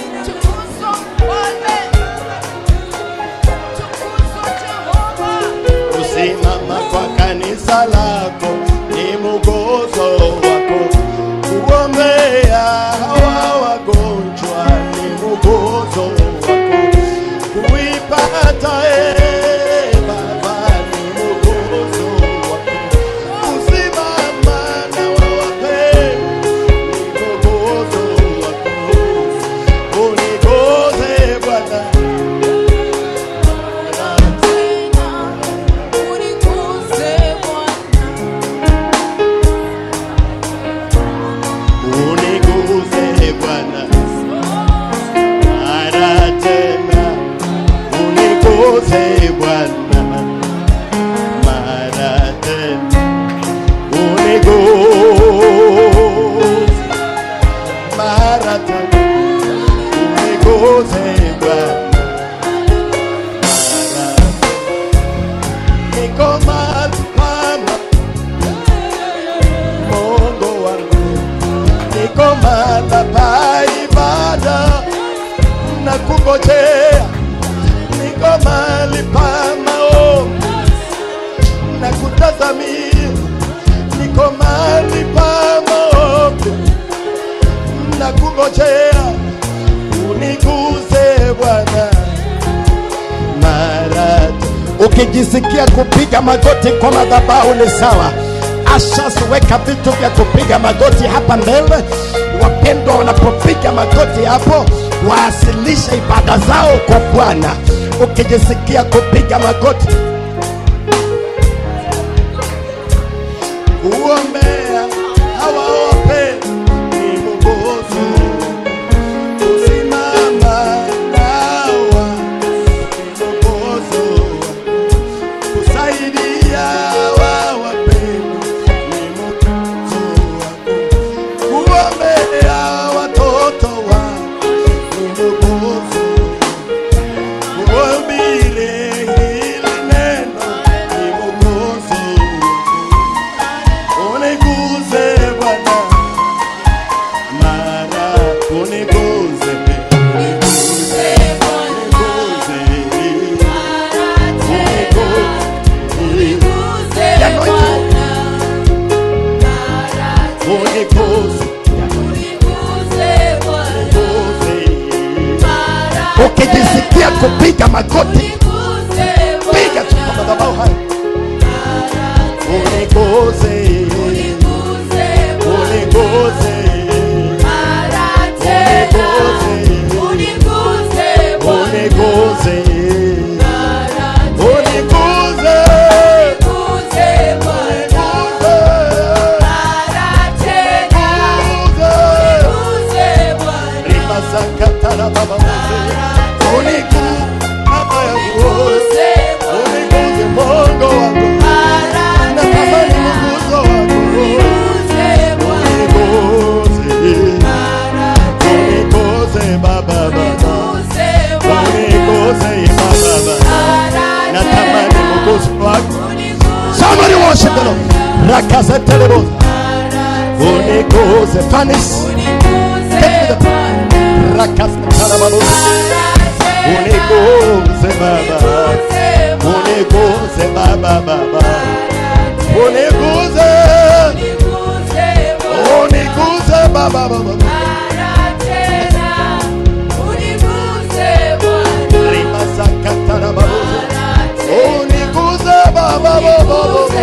Kusimama kwa kanisa lako ni mugozo wako, kuombea hawa wagonjwa ni mugozo wako, kuipata e Baba ni mugozo wako, kusimama na wawapendwa ni mugozo wako, unigoze Bwana uniguze Bwana mara tena, uniguze Bwana mara tena, uniguze mara tena, uniguze Bwana mara tena. niko mahali pama Mungu wangu niko mahali pa ibada na kungojea, niko mahali pa maombi na kutazamia, niko mahali pa maombi na kungojea, uniguze Bwana mara tu. Ukijisikia kupiga magoti kwa madhabahu ni sawa. Ashas, weka vitu vya kupiga magoti hapa mbele. Wapendwa wanapopiga magoti hapo, waasilishe ibada zao kwa Bwana. Ukijisikia kupiga magoti, kuombea hawa wapendwa ni mugozo kusimama nawa mwokozo kusaidia wa wapendwa ni mwokozo wako kuombea watoto wa ni mwokozo kuhubiri hili neno ni mwokozo wako uniguze Bwana mara uniguze uniguze ukijisikia kupiga magoti piga tu kwa madhabahu haya uniguze uniguze uniguze uniguze uniguze rimasakatara baba unigu baba yangu uniguze mongo wangu natamani mguzo wangu uniguze uniguze baba baba uniguze baba baba natamani mguzo wako somebody worship the Lord rakazeteleboza uniguze fanis rakazeteleboza uniguze baba uniguze baba baba uniguze uniguze baba baba rimasakatarababoza uniguze baba baba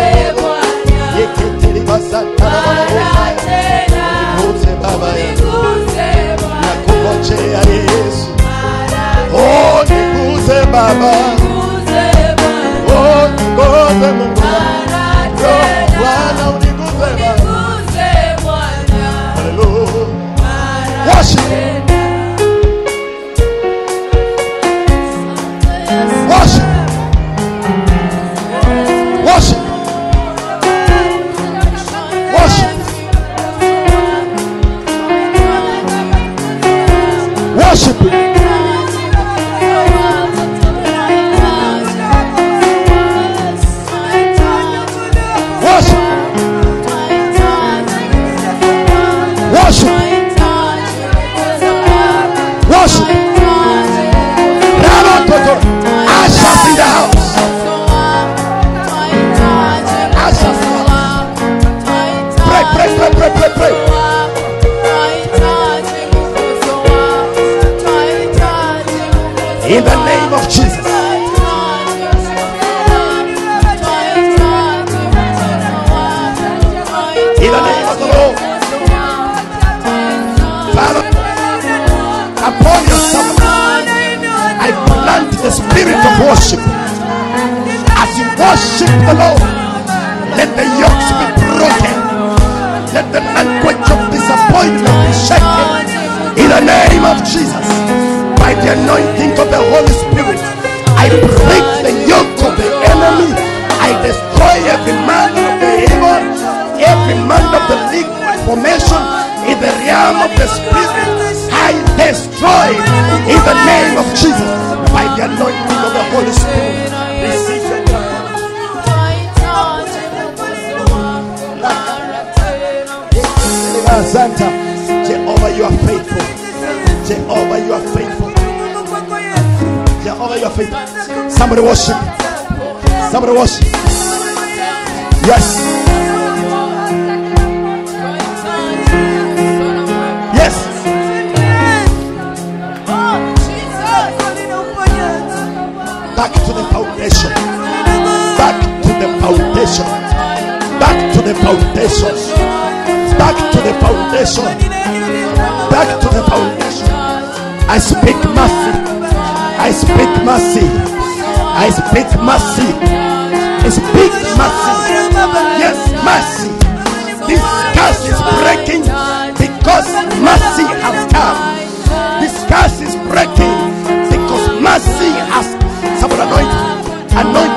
yeketeribasatarababoza uniguze baba nakungojea yesu uniguze baba uniguze mungu wangu bwana uniguze baba haleluya worship worship worship worship worship worship worship worship Rabakoto Ashes in the house Ashes in the house Pray pray pray pray pray pray In the name of Jesus In the name of the Lord Father upon your servant I plant the spirit of worship as you worship the Lord let the yokes be broken let the language of disappointment be shaken in the name of Jesus by the anointing of the Holy Spirit I break the yoke of the enemy I destroy every man of the evil every man of the legal formation in the realm of the spirit I destroy in the name of Jesus by the anointing of the Holy Spirit receive your Santa Jehovah you are faithful Jehovah you are faithful Jehovah you are faithful somebody worship somebody worship yes yes back to the foundation back to the foundation back to the foundation back to the foundation back to the foundation I speak mercy I speak mercy I speak mercy I speak mercy yes mercy this curse is breaking because mercy has come this curse is breaking because mercy has someone anoint anoint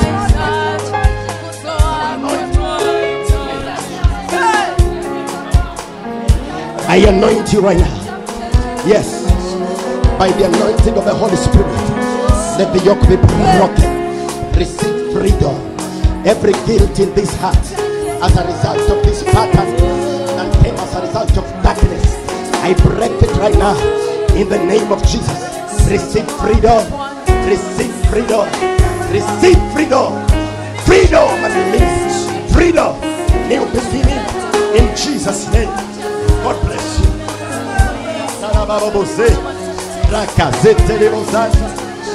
I anoint you right now. Yes. By the anointing of the Holy Spirit, let the yoke be broken. Receive freedom. Every guilt in this heart as a result of this pattern that came as a result of darkness. I break it right now in the name of Jesus. Receive freedom. Receive freedom. Receive freedom. Freedom and release. Freedom. New beginning in Jesus' name. God bless you. Sarabababose. rakazetelebosasa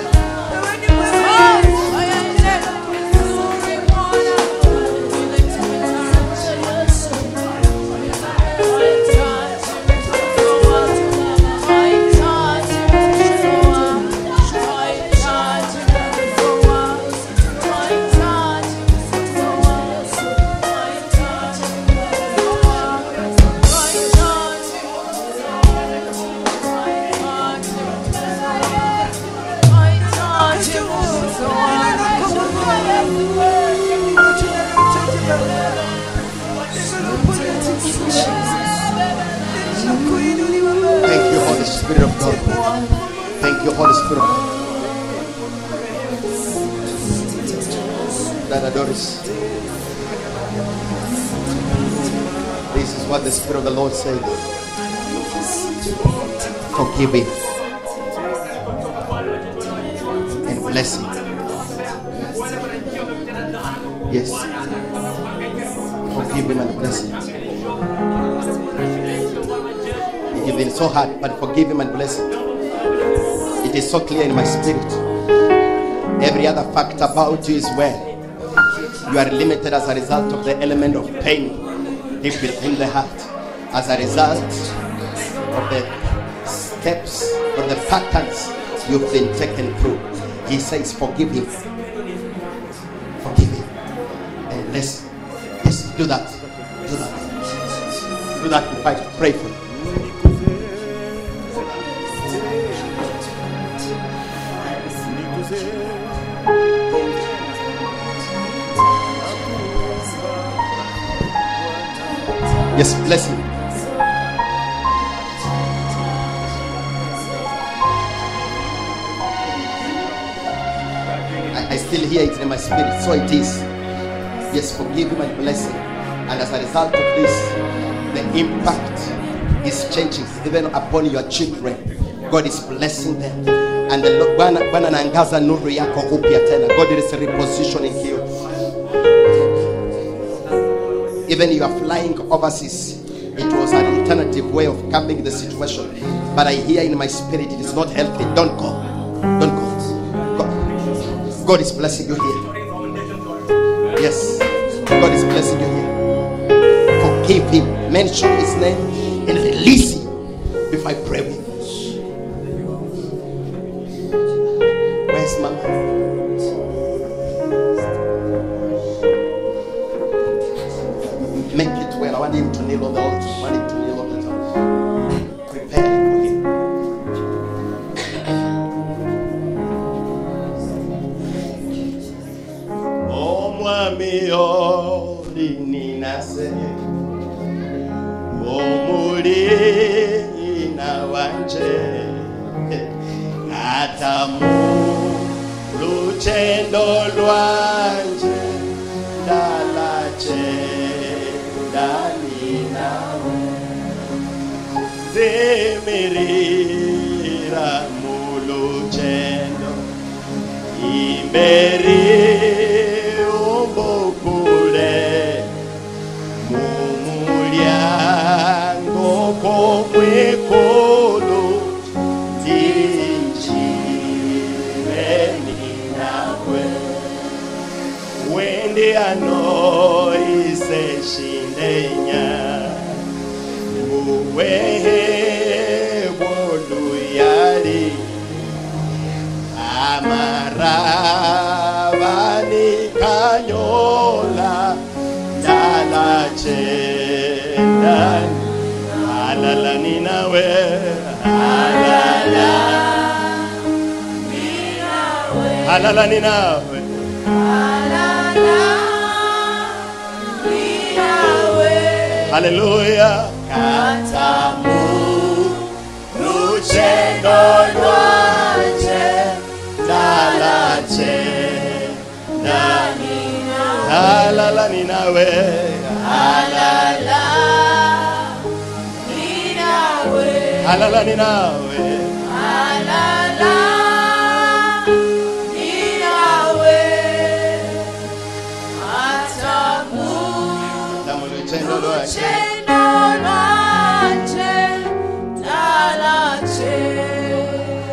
Thank you, Holy Spirit of God. Thank you, Holy Spirit of God. Dada Doris. This is what the Spirit of the Lord said. Forgive him and bless him. Yes. Forgive him and bless him. It has been so hard, but forgive him and bless him. It is so clear in my spirit. Every other fact about you is where you are limited as a result of the element of pain deep within the heart, as a result of the steps or the patterns you've been taken through. He says, Forgive him. Forgive him. And let's, let's do that. Do that. Do that if I pray for you. Yes, bless him. I, I still hear it in my spirit, so it is. Yes, forgive him and bless him. And as a result of this, the impact is changing even upon your children. God is blessing them. And the Lord, Bwana Bwana anaangaza nuru yako upya tena. God is repositioning you. even you are flying overseas it was an alternative way of coming the situation but i hear in my spirit it is not healthy don't go don't go god, god is blessing you here yes god is blessing you here forgive him mention his name and release him if i pray with you where's mama make it well. I want him to kneel on the altar. I want him to kneel on the altar. Prepare for him. Omwami olinase omulina wanje atamu luchendo lwanje ndalache ndani nawe zimirira muluchendo imberi umbukule mumulyango komwekolo tinjireni nawe wende anoise shindenya uwehe boluyali amaravani kanyola dalachendani alalani nawe alala alalani nawe haleluya katamu luchendo lwanje dalache ndani alalani nawe alalani nawe tamu luchendo lwanje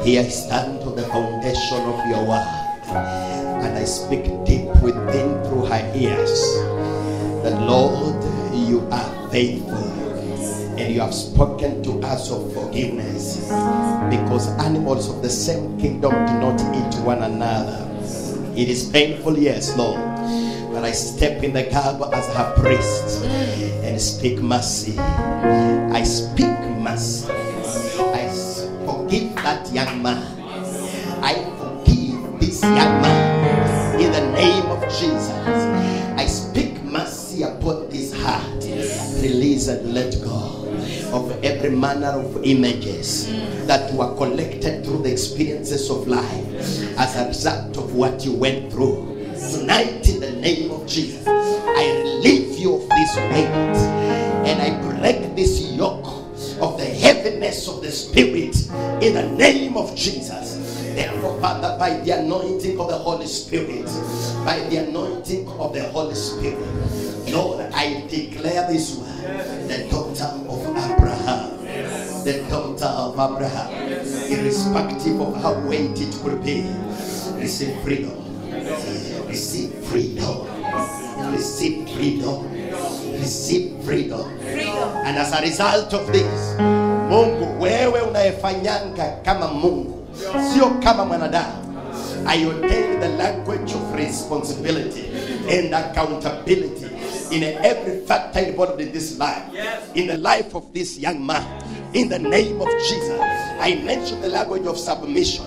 Here I stand on the foundation of your word, and I speak deep within through her ears. That Lord, you are faithful, and you have spoken to us of forgiveness, because animals of the same kingdom do not eat one another. It is painful, yes, Lord, but I step in the gap as her priest and speak mercy. I speak mercy. I s- forgive that young man. I forgive this young man in the name of Jesus. I speak mercy upon this heart. Release and let go of every manner of images that were collected through the experiences of life as a result of what you went through. Tonight, in the name of Jesus, I relieve you of this weight and I break this yoke of the heaviness of the spirit in the name of Jesus. Therefore, Father, by the anointing of the Holy Spirit, by the anointing of the Holy Spirit, Lord, I declare this one, the daughter of Abraham, the daughter of Abraham, irrespective of how weight it could be, receive freedom, receive freedom, receive freedom, receive freedom. And as a result of this, Mungu wewe unayefanyanga kama Mungu, sio kama mwanadamu. I ordain the language of responsibility and accountability in every factor involved in this life, in the life of this young man. In the name of Jesus, I mention the language of submission,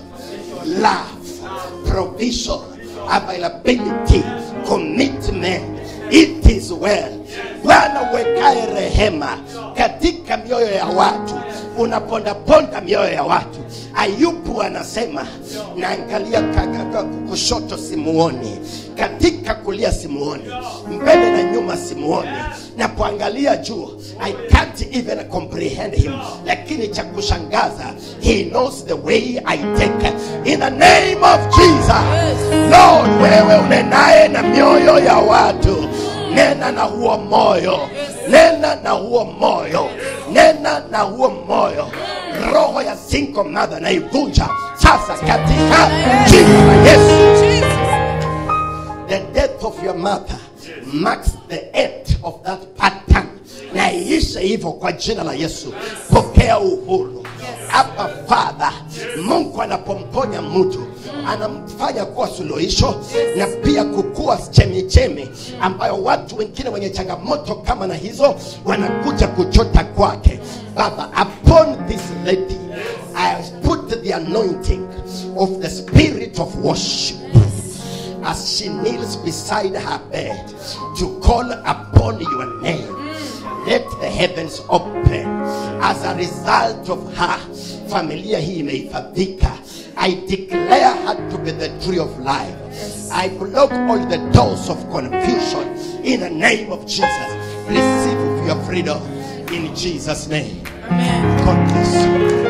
love, provision, availability, commitment. It is well. Bwana wekae rehema katika mioyo ya watu, unapondaponda mioyo ya watu. Ayubu anasema naangalia ka- ka- ka- kushoto simuoni, katika kulia simuoni, mbele na nyuma simuoni, napoangalia juu I can't even comprehend him, lakini cha kushangaza he knows the way I take. In the name of Jesus, Lord, wewe unenaye na mioyo ya watu, nena na huo moyo, nena na huo moyo, nena na huo moyo. Roho ya single mother naivunja sasa katika jina la Yesu. The death of your mother marks the end of that pattern. Na iishe hivyo kwa jina la Yesu. Pokea uhuru hapa Father. Mungu anapomponya mtu anamfanya kuwa suluhisho na pia kukua chemichemi ambayo watu wengine wenye changamoto kama na hizo wanakuja kuchota kwake. Baba, upon this lady I put the anointing of the spirit of worship as she kneels beside her bed to call upon your name. Let the heavens open. As a result of her, familia hii imehifadhika. I declare her to be the tree of life. I block all the doors of confusion in the name of Jesus. Receive your freedom in Jesus' name. God bless you.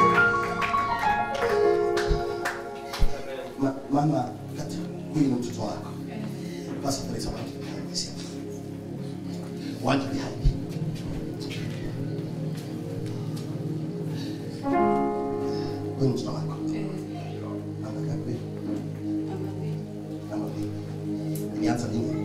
Ma- mama kata huyu ni mtoto wako basi there is a one behind this here. one behind huyu ni mtoto wako namba ngapi namba mbili ilianza lini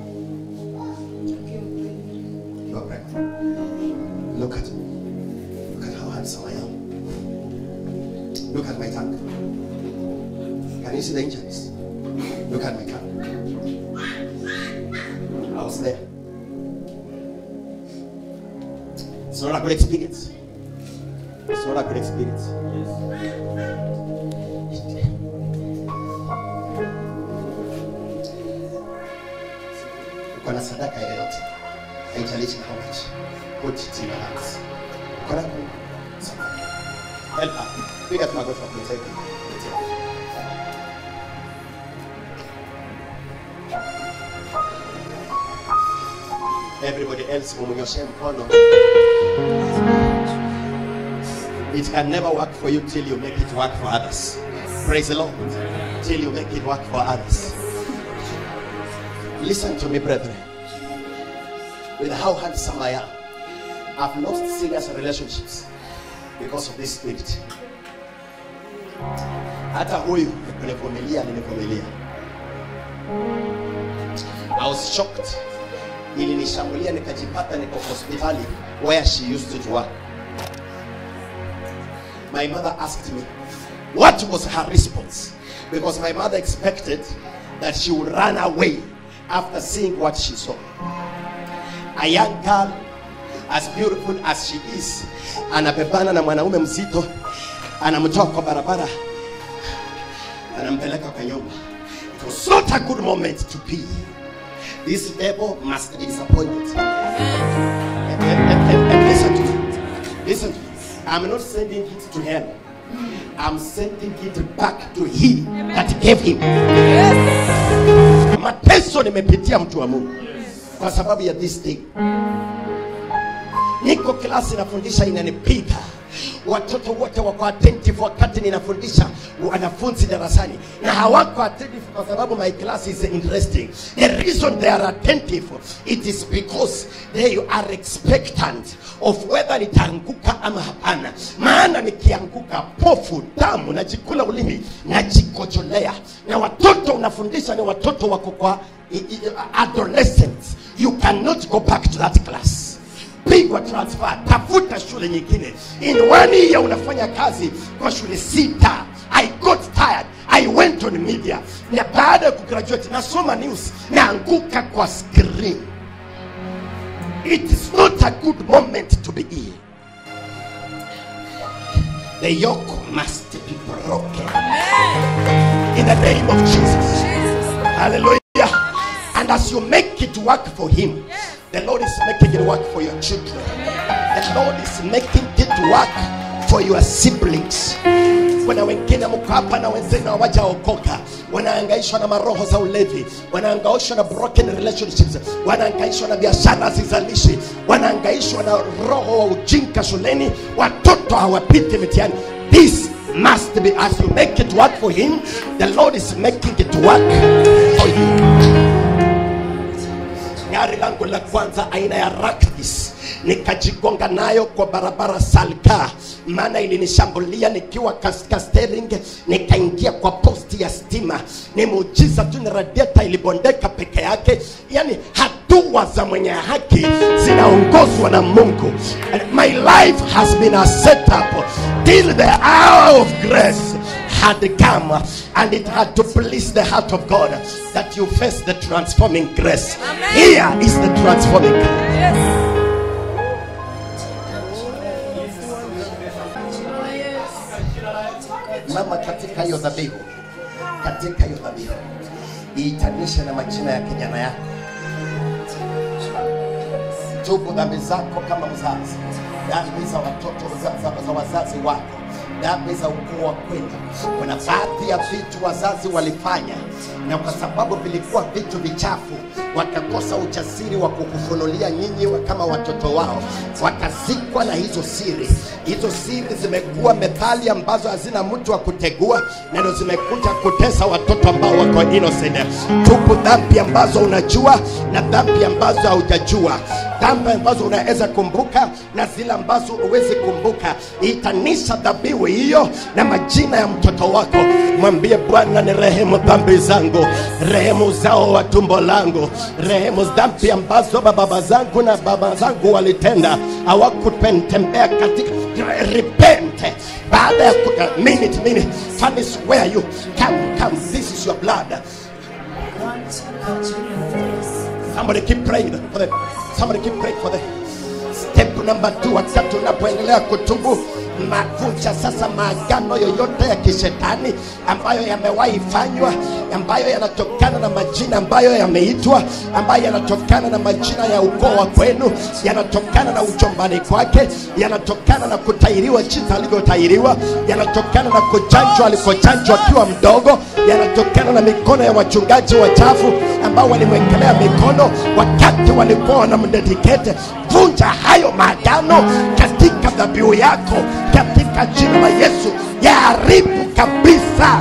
you are pregnant look at look at how handsome I am look at my tongue Can you see the injuries? Look at my car. I was there. It's not a good experience. It's not a good experience. Uko na sadaka yoyote, haijalishi how much, put it in your hands. Uko na sadaka. Help her. Piga tu magoti kwa kuiteka. everybody else mumnyoshe mkono it can never work for you till you make it work for others praise the lord till you make it work for others listen to me brethren with how handsome i am i've lost serious relationships because of this spirit hata huyu kunivumilia nilivumilia I was shocked ilinishambulia nikajipata niko hospitali where she used to work my mother asked me what was her response because my mother expected that she would run away after seeing what she saw a young girl as beautiful as she is anabebana na mwanaume mzito anamtoa kwa barabara anampeleka kwa nyumba it was not a good moment to be this devil must be disappointed and, and, and, and listen to me listen to me i'm not sending it to hell i'm sending it back to he that gave him mateso nimepitia mtu wa mungu kwa sababu ya this thing niko klasi nafundisha inanipiga watoto wote wako attentive wakati ninafundisha wanafunzi darasani na hawako attentive kwa sababu my class is interesting the reason they are attentive it is because they are expectant of whether nitaanguka ama hapana maana nikianguka pofu damu najikula ulimi najikojolea na watoto unafundisha ni watoto wako kwa i- i- adolescents you cannot go back to that class pigwa transfer tafuta shule nyingine in one year unafanya kazi kwa shule sita i got tired i went on media na baada ya kugraduate nasoma news naanguka kwa screen it is not a good moment to be here the yoke must be broken in the name of jesus Hallelujah. And as you make it work for Him, the Lord is making it work for your children. The Lord is making it work for your siblings. Kuna wengine mko hapa na wenzenu hawajaokoka, wanaangaishwa na maroho za ulevi, wanaangaishwa na broken relationships, wanaangaishwa na biashara zizalishi, wanaangaishwa na roho wa ujinga shuleni, watoto hawapiti mitihani. This must be as you make it work for him the lord is making it work for you gari langu la kwanza aina ya Raktis nikajigonga nayo kwa barabara Salga, maana ilinishambulia nikiwa katika steering, nikaingia kwa posti ya stima. Ni muujiza tu, ni radiator ilibondeka peke yake. Yani hatua za mwenye haki zinaongozwa na Mungu. And my life has been a setup till the hour of grace had come and it had to please the heart of God that you face the transforming grace. Amen. Here is the transforming grace. Yes. Mama, katika hiyo dhabihu, katika hiyo dhabihu iitanishe na majina ya kijana yako. Tubu dhambi zako kama mzazi, dhambi za watoto za, za, za wazazi wako, dhambi za ukoo wa kwenu. Kuna baadhi ya vitu wazazi walifanya, na kwa sababu vilikuwa vitu vichafu, wakakosa ujasiri wa kukufunulia nyinyi wa- kama watoto wao, wakazikwa na hizo siri. Hizo siri zimekuwa methali ambazo hazina mtu wa kutegua, na ndio zimekuja kutesa watoto ambao wako innocent. Tubu dhambi ambazo unajua na dhambi ambazo haujajua dhambi ambazo unaweza kumbuka na zile ambazo huwezi kumbuka. Itanisha dhabihu hiyo na majina ya mtoto wako, mwambie Bwana, ni rehemu dhambi zangu, rehemu zao wa tumbo langu, rehemu dhambi ambazo baba zangu na baba zangu walitenda, hawakutembea katika repent baada ya ku- uh, minute minute Fanis, where are you come come this is your blood Somebody keep praying for them. Somebody keep praying for them. Step number two, wakati unapoendelea kutubu mavunja sasa maagano yoyote ya kishetani ambayo yamewahi fanywa, ambayo yanatokana na majina ambayo yameitwa, ambayo yanatokana na majina ya ukoo wa kwenu, yanatokana na uchombani kwake, yanatokana na kutairiwa jinsi alivyotairiwa, yanatokana na kuchanjwa alikochanjwa akiwa mdogo, yanatokana na mikono ya wachungaji wachafu ambao walimwekelea mikono wakati walikuwa wanamdedikete. Vunja hayo maagano katika dhabihu yako, katika jina la Yesu, yaharibu kabisa.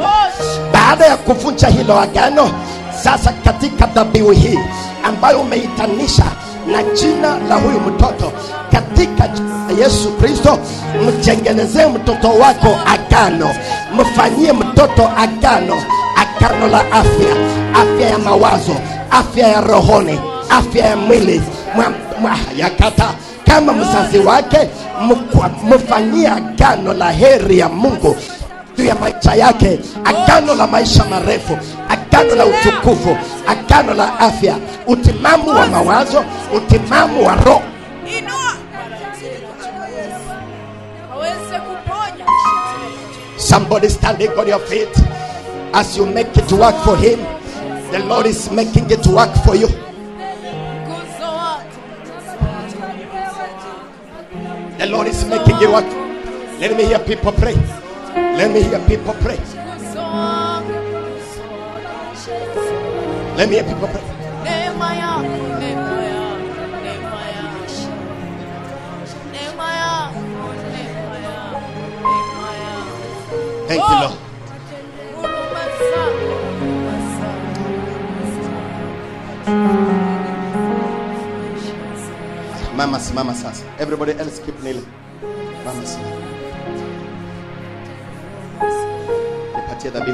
baada ya kuvunja hilo agano sasa katika dhabihu hii ambayo umeitanisha na jina la huyu mtoto katika jina la yesu kristo mtengenezee mtoto wako agano mfanyie mtoto agano agano la afya afya ya mawazo afya ya rohoni afya ya mwili mwa- mwa- yakata kama mzazi wake mkwa- mfanyie agano la heri ya mungu juu ya maisha yake agano la maisha marefu agano la utukufu agano la afya utimamu wa mawazo utimamu wa roho Inua. Aweze kuponya. somebody standing on your feet as you make it work for him the lord is making it work for you Nguzo wake. the lord is making it work let me hear people pray let me hear people pray Nguzo wake. let me hear people pray Neema yako, neema yako, neema yako. Neema yako, neema yako, neema yako. thank you lord Huruma zako, huruma zako. mama simama sasa everybody else keep kneeling mama simama nipatie dhabihu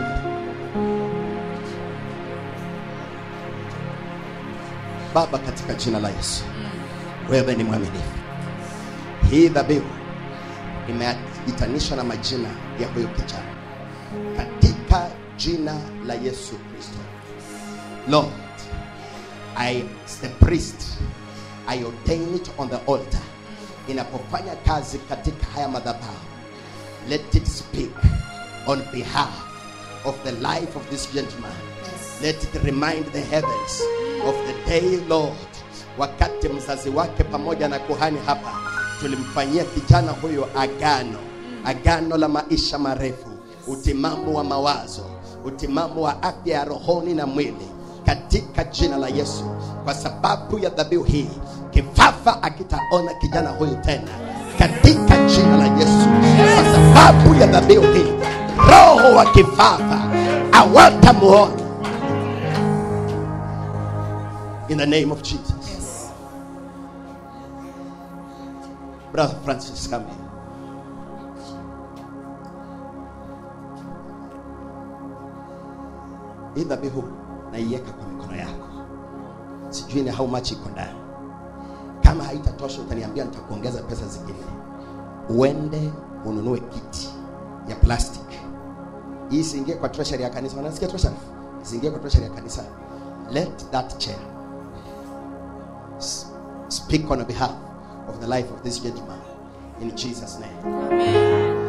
baba katika jina la yesu wewe ni mwaminifu hii dhabihu imeitanisha na majina ya huyu kijana katika jina la yesu kristo lord I, as the priest, I ordain it on the altar. Inapofanya kazi katika haya madhabahu, let it speak on behalf of the life of this gentleman. Let it remind the heavens of the day, Lord, wakati mzazi wake pamoja na kuhani hapa tulimfanyia kijana huyo agano, agano la maisha marefu, utimamu wa mawazo, utimamu wa afya ya rohoni na mwili katika jina la Yesu. Kwa sababu ya dhabihu hii, kifafa akitaona kijana huyu tena katika jina la Yesu. Kwa sababu ya dhabihu hii, roho wa kifafa hawatamuona in the name of Jesus. Brother Francis, come here. Hii dhabihu naiweka kwa mikono yako, sijui ni how much iko ndani. Kama haitatosha utaniambia, nitakuongeza pesa zingine. Uende ununue kiti ya plastic, hii isiingie kwa treasury ya kanisa. Unasikia treasury? Isiingie kwa treasury ya kanisa. Let that chair s- speak on behalf of the life of this gentleman in Jesus' name.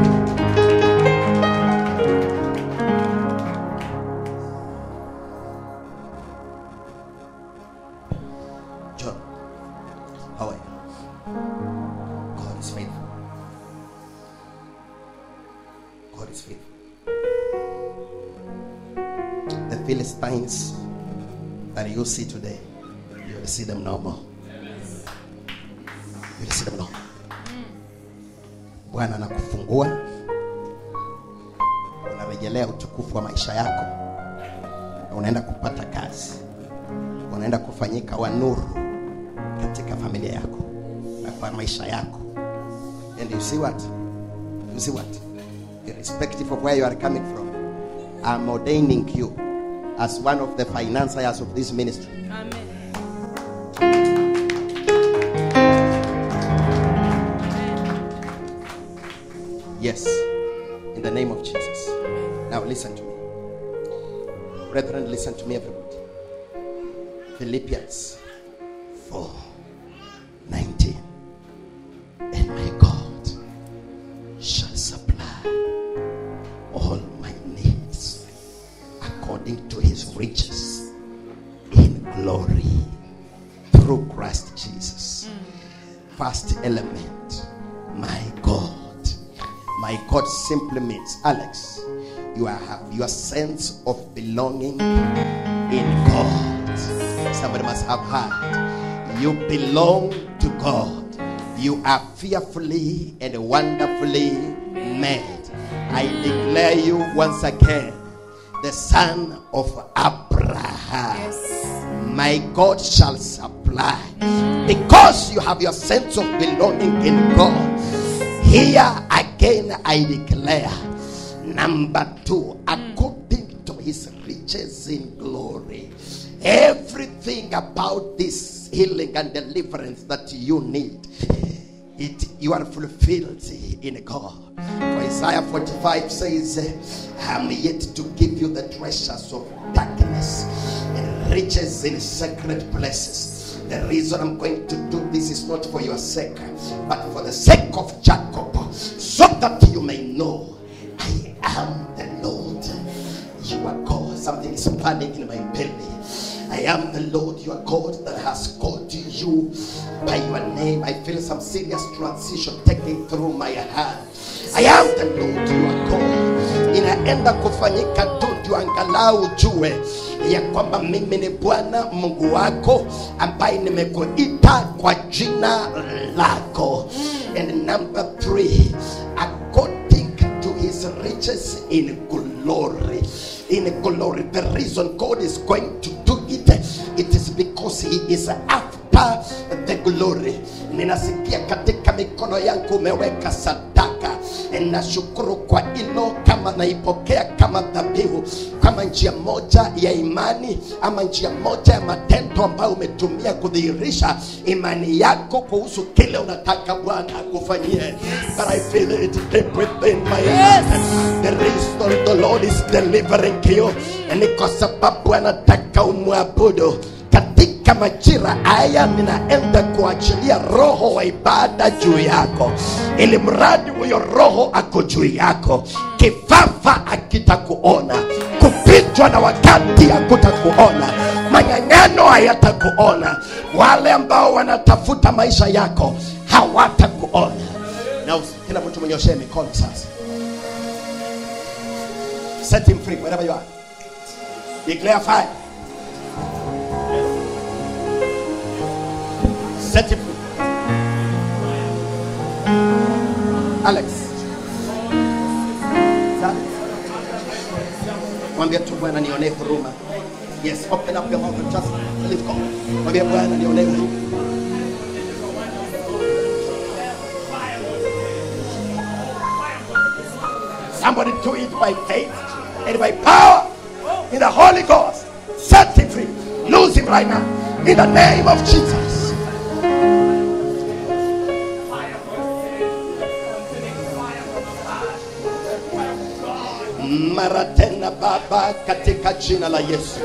John, how are you? God is faithful. God is faithful. The Philistines that you see today, you will see them no more. You will see them no more. Bwana anakufungua, unarejelea utukufu wa maisha yako, na unaenda kupata kazi unaenda kufanyika wa nuru katika familia yako na kwa maisha yako and you see what you see what irrespective of where you are coming from i'm ordaining you as one of the financiers of this ministry Amen. yes in the name of jesus now listen to me brethren listen to me everybody philippians 4 19 and my god shall supply all my needs according to his riches in glory through christ jesus first element my god my god simply means alex you are, have your sense of belonging in god somebody must have heard you belong to god you are fearfully and wonderfully made I declare you once again the son of Abraham. Yes. My God shall supply because you have your sense of belonging in God. Here again, I declare number two, according to his riches in glory, everything about this healing and deliverance that you need it you are fulfilled in God. For Isaiah 45 says, I'm yet to give you the treasures of darkness and riches in sacred places. The reason I'm going to do this is not for your sake, but for the sake of Jacob, so that you may know I am the Lord. You are God. Something is burning in my belly. I am the Lord your God that has called you by your name. I feel some serious transition taking through my heart. I am the Lord your God. Inaenda kufanyika tu ndio angalau ujue ya kwamba mimi ni Bwana Mungu wako ambaye nimekuita kwa jina lako. And number three, according to his riches in glory in glory. The reason God is going to do it, it is because He is after the glory. Ninasikia katika mikono yangu umeweka sadaka. Nashukuru kwa hilo, kama naipokea kama dhabihu, kama njia moja ya imani ama njia moja ya matendo ambayo umetumia kudhihirisha imani yako kuhusu kile unataka Bwana akufanyie. But I feel it deep within my Yes. heart. The reason the Lord is delivering you ni kwa sababu anataka umwabudu katika majira haya. Ninaenda kuachilia roho wa ibada juu yako, ili mradi huyo roho ako juu yako, kifafa akitakuona, kupitwa na wakati hakutakuona, manyang'ano hayatakuona, wale ambao wanatafuta maisha yako hawatakuona. Na usi- kila mtu mwenyoshee mikono sasa. Set him free wherever you are. Declare fire. Set him free. Alex. Sa- Mwambie tu Bwana nionee huruma. Yes, open up your mouth and just lift God. Mwambie Bwana nionee huruma. Somebody do it by faith and by power in the Holy Ghost. Set him free. Lose him right now. In the name of Jesus. mara tena Baba, katika jina la Yesu,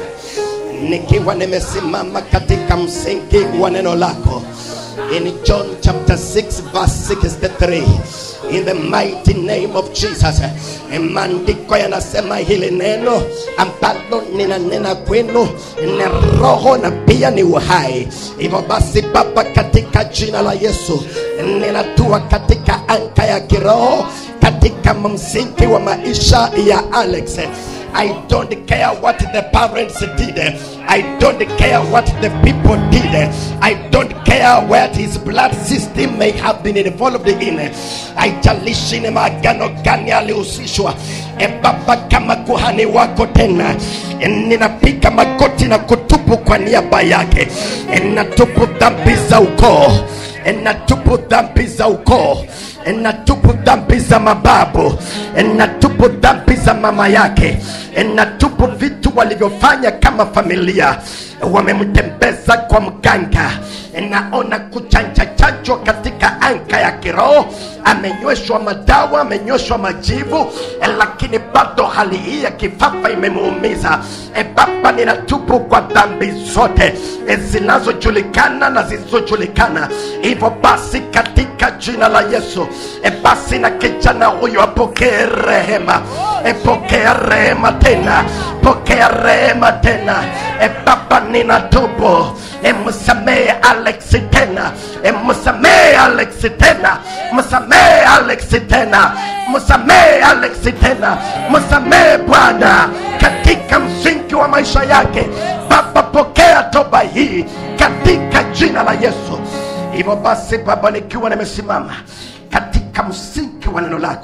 nikiwa nimesimama katika msingi wa neno lako in John chapter 6 verse 63 in the mighty name of Jesus. Eh, Maandiko yanasema hili neno ambalo ninanena kwenu ni roho na pia ni uhai. Hivyo basi Baba, katika jina la Yesu ninatua katika anga ya kiroho katika msingi wa maisha ya Alex. I don't care what the parents did. I don't care what the people did. I don't care what his blood system may have been involved in. Haijalishi ni maagano gani alihusishwa. E Baba, kama kuhani wako tena, e, ninapiga magoti na kutubu kwa niaba yake. E, natubu dhambi za ukoo, E, natubu dhambi za ukoo natubu dhambi za mababu, natubu dhambi za mama yake, natubu vitu walivyofanya kama familia, wamemtembeza kwa mganga. Naona kuchanja chanjwa katika anga ya kiroho, amenyweshwa madawa, amenyweshwa majivu, lakini bado hali hii ya kifafa imemuumiza. E Baba, ninatubu kwa dhambi zote e, zinazojulikana na zisizojulikana. Hivyo basi katika jina la Yesu e, basi na kijana huyo apokee rehema, e, pokea rehema tena, pokea rehema tena. E Baba, ninatubu e, msamehe Alex tena, e, msamehe Alex tena, msamehe Alex tena, msamehe Alex tena, msamehe Bwana katika msingi wa maisha yake. Baba, pokea toba hii katika jina la Yesu. Hivyo basi Baba, nikiwa nimesimama katika msingi wa neno lako,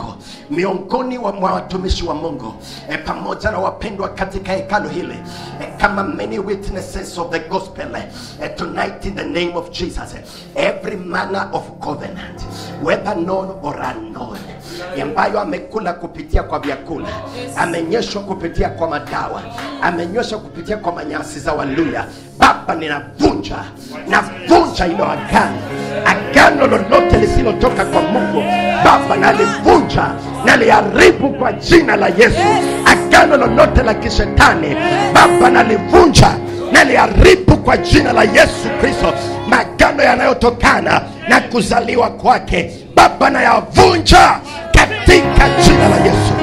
miongoni wa mwa watumishi wa mungu e, pamoja na wapendwa katika hekalo hili e, kama many witnesses of the gospel e, tonight in the name of jesus every manner of covenant whether known or unknown ambayo amekula kupitia kwa vyakula amenyeshwa kupitia kwa madawa amenyweshwa kupitia kwa manyasi za waluya baba ninavunja navunja ilo agano agano lolote lisilotoka kwa mungu baba nalivunja naliharibu kwa jina la yesu agano lolote la kishetani baba nalivunja naliharibu kwa jina la yesu kristo magano yanayotokana na kuzaliwa kwake baba nayavunja katika jina la yesu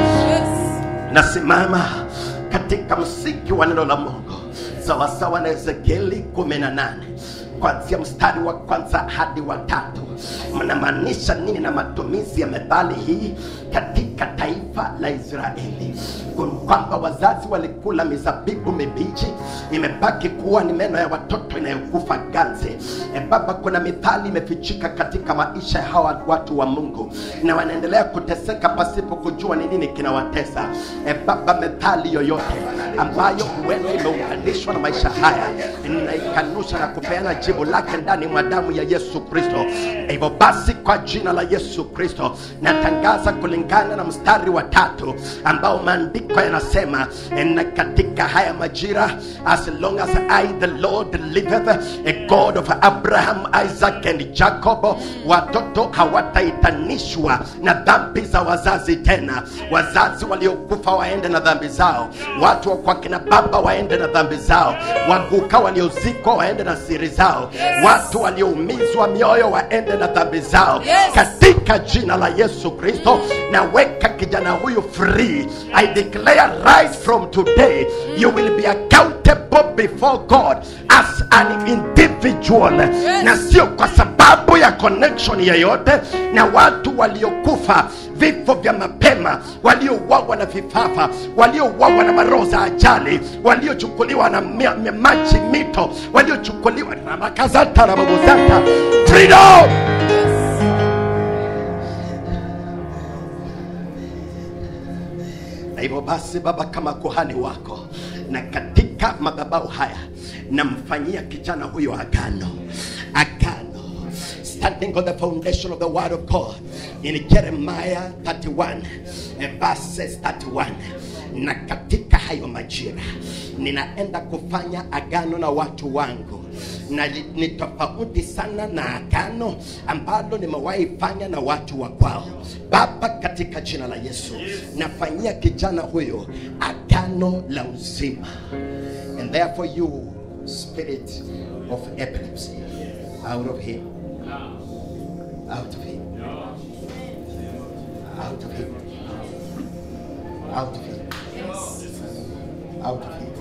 nasimama katika msingi wa neno la mungu sawasawa na ezekieli 18 kwanzia mstari wa kwanza hadi wa tatu mnamaanisha nini na matumizi ya methali hii katika taifa la israeli kwamba wazazi walikula mizabibu mibichi imebaki kuwa ni meno ya watoto inayokufa ganzi e baba kuna mithali imefichika katika maisha ya hawa watu wa mungu na wanaendelea kuteseka pasipo kujua ni nini kinawatesa e baba methali yoyote ambayo huenda imeunganishwa na maisha haya ninaikanusha na kupeana jibu lake ndani mwa damu ya yesu kristo hivyo basi kwa jina la yesu kristo natangaza kulingana na mstari wa tatu ambao maandiko yanasema na katika haya majira as long as i the lord liveth a god of abraham isaac and jacob watoto hawataitanishwa na dhambi za wazazi tena wazazi waliokufa waende na dhambi zao watu wa kwa kina baba waende na dhambi zao waguka waliozikwa waende na siri zao watu walioumizwa mioyo waende na dhambi zao Yes. katika jina la yesu kristo naweka kijana huyu free i declare right from today you will be accountable before god as an individual na sio kwa sababu ya connection yeyote na watu waliokufa vifo vya mapema waliouawa na vifafa waliouawa na maroho za ajali waliochukuliwa na mi- mi- maji mito waliochukuliwa na makazata na babuzata freedom na hivyo basi baba kama kuhani wako na katika madhabahu haya namfanyia kijana huyo agano agano standing on the foundation of the word of god in jeremiah 31 eh, verses 31 na katika hayo majira ninaenda kufanya agano na watu wangu na li- ni tofauti sana na agano ambalo nimewahi fanya na watu wa kwao baba katika jina la yesu nafanyia kijana huyo agano la uzima and therefore you spirit of epilepsy out of him out of him out of him out of him out of him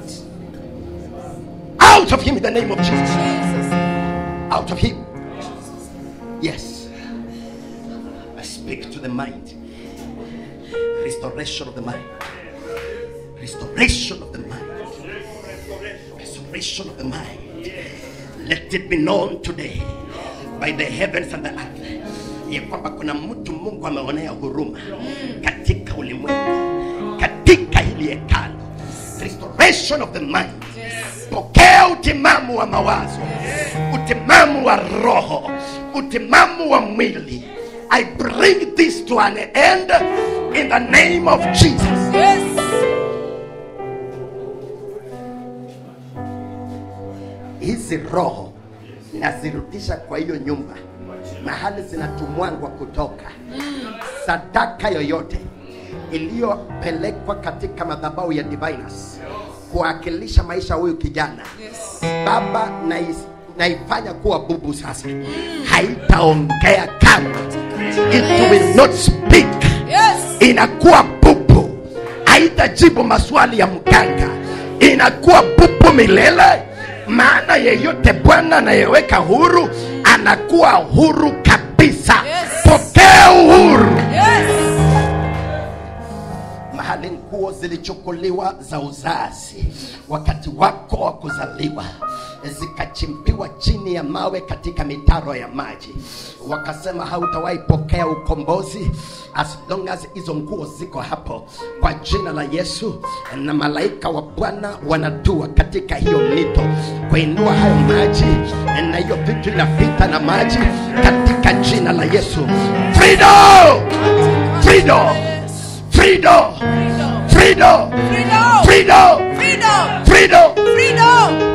out of him in the name of jesus Jesus. out of him. Yes. I speak to the mind. Restoration of the mind. Restoration of the mind. Restoration of the mind. Let it be known today by the heavens and the earth ya kwamba kuna mtu Mungu ameonea huruma katika ulimwengu, katika hili hekalo. Restoration of the mind pokea utimamu wa mawazo utimamu wa roho utimamu wa mwili i bring this to an end in the name of jesus Yes. hizi roho nazirudisha kwa hiyo nyumba mahali zinatumwangwa kutoka sadaka yoyote iliyopelekwa katika madhabahu ya diviners kuwakilisha maisha ya huyu kijana Yes. baba nais- naifanya kuwa bubu sasa haitaongea kamwe it will not speak Yes. inakuwa bubu haitajibu maswali ya mganga inakuwa bubu milele maana yeyote bwana anayeweka huru anakuwa huru kabisa Yes. pokea uhuru Yes. mahali nguo nguo zilichukuliwa za uzazi wakati wako wa kuzaliwa zikachimbiwa chini ya mawe katika mitaro ya maji wakasema hautawahi pokea ukombozi as long as hizo nguo ziko hapo kwa jina la yesu na malaika wa bwana wanatua katika hiyo mito kuinua hayo maji na hiyo vitu inapita na maji katika jina la yesu freedom freedom freedom Freedom. freedom Freedom. freedom Freedom. freedom Freedom.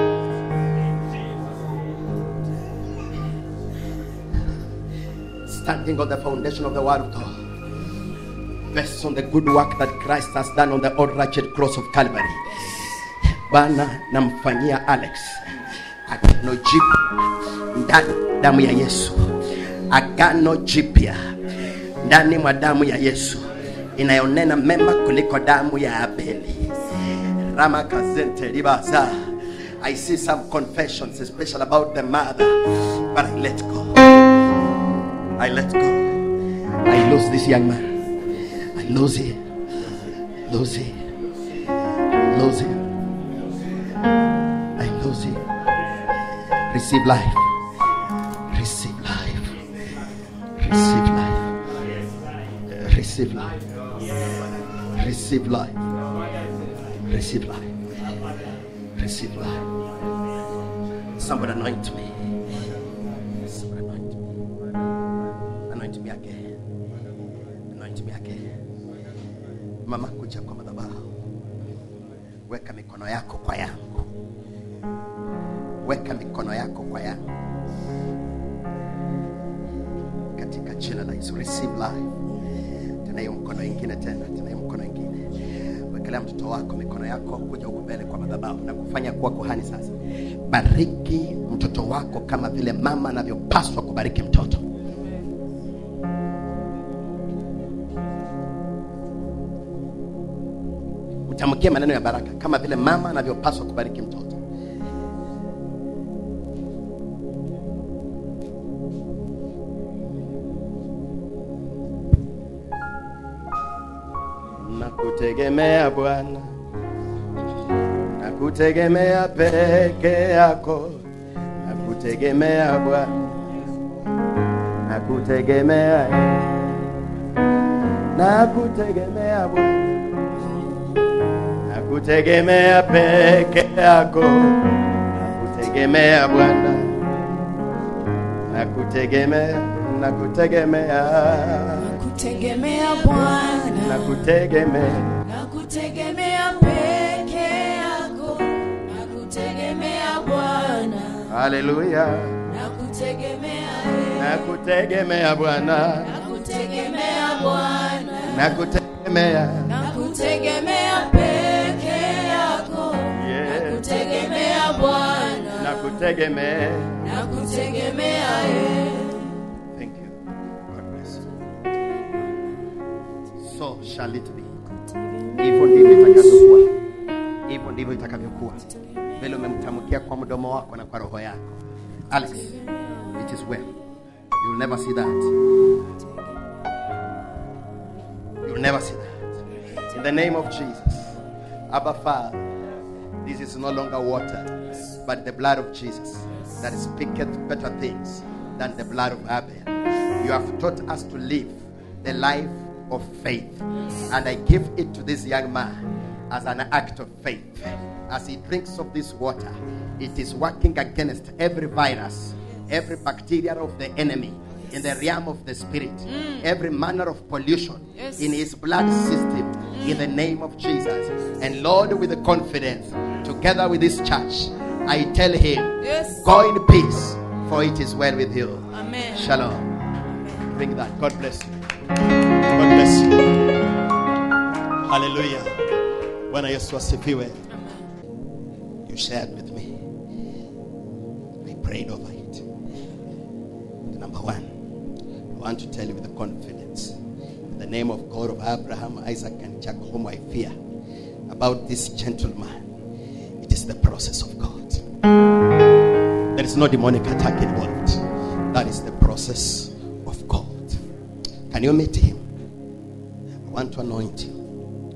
standing on the foundation of the word of God, based on the good work that Christ has done on the old wretched cross of Calvary. Bwana namfanyia Alex agano jipya ndani damu ya Yesu, agano jipya ndani mwa damu ya Yesu inayonena mema kuliko damu ya Abeli. Rama kazente libaza. I see some confessions, especially about the mother, but I let go. I let go. I lose this young man. I lose him. Lose him. Lose him. I lose him. Receive life. Receive life. Receive life. Receive life. Receive life. Receive life. Receive life. Somebody anoint me. Somebody anoint me. Anoint me again. Anoint me again. Mama, kuja kwa madhabahu. Weka mikono yako kwa yangu. Weka mikono yako kwa yangu. Katika jina la Yesu, receive life. Tena hiyo mkono ingine tena, tena hiyo mkono ingine. Wekelea mtoto wako mikono yako, kuja huku mbele kwa madhabahu na kufanya kuwa kuhani sasa. Bariki mtoto wako kama vile mama anavyopaswa kubariki mtoto. utamkie maneno ya baraka kama vile mama anavyopaswa kubariki mtoto nakutegemea bwana nakutegemea peke yako nakutegemea bwana nakutegemea nakutegemea bwana nakutegemea peke yako, nakutegemea Bwana, nakutegemea, nakutegemea, Nakutegemea Bwana. nakutegemea, Nakutegemea peke yako. Nakutegemea Bwana. haleluya, Nakutegemea. nakutegemea Bwana, Nakutegemea Bwana. nakutegemea, Nakutegemea peke yako. Yeah. Nakutegemea Bwana. nakutegemea. Nakutegemea eh. Thank you. God bless you. So shall it be. Hivyo ndivyo itakavyokuwa, hivyo ndivyo itakavyokuwa. Vile umemtamkia kwa mdomo wako na kwa roho yako. Alex, it is well. You'll never see that. You'll never see that. In the name of Jesus, Abba Father, this is no longer water, but the blood of Jesus that speaketh better things than the blood of Abel. You have taught us to live the life of faith, and I give it to this young man as an act of faith. As he drinks of this water, it is working against every virus, every bacteria of the enemy in the realm of the spirit, every manner of pollution Yes. in his blood system in the name of Jesus. And Lord, with the confidence, together with this church, I tell him, Yes. go in peace, for it is well with you. Amen. Shalom. Bring that. God bless you. God bless you. Hallelujah. Bwana Yesu asifiwe. You shared with me. I prayed over it. Number one, I want to tell you with the confidence, in the name of God of Abraham, Isaac, and Jacob, whom I fear, about this gentleman. It is the process of God. There is no demonic attack involved. That is the process of God. Can you meet him? I want to anoint you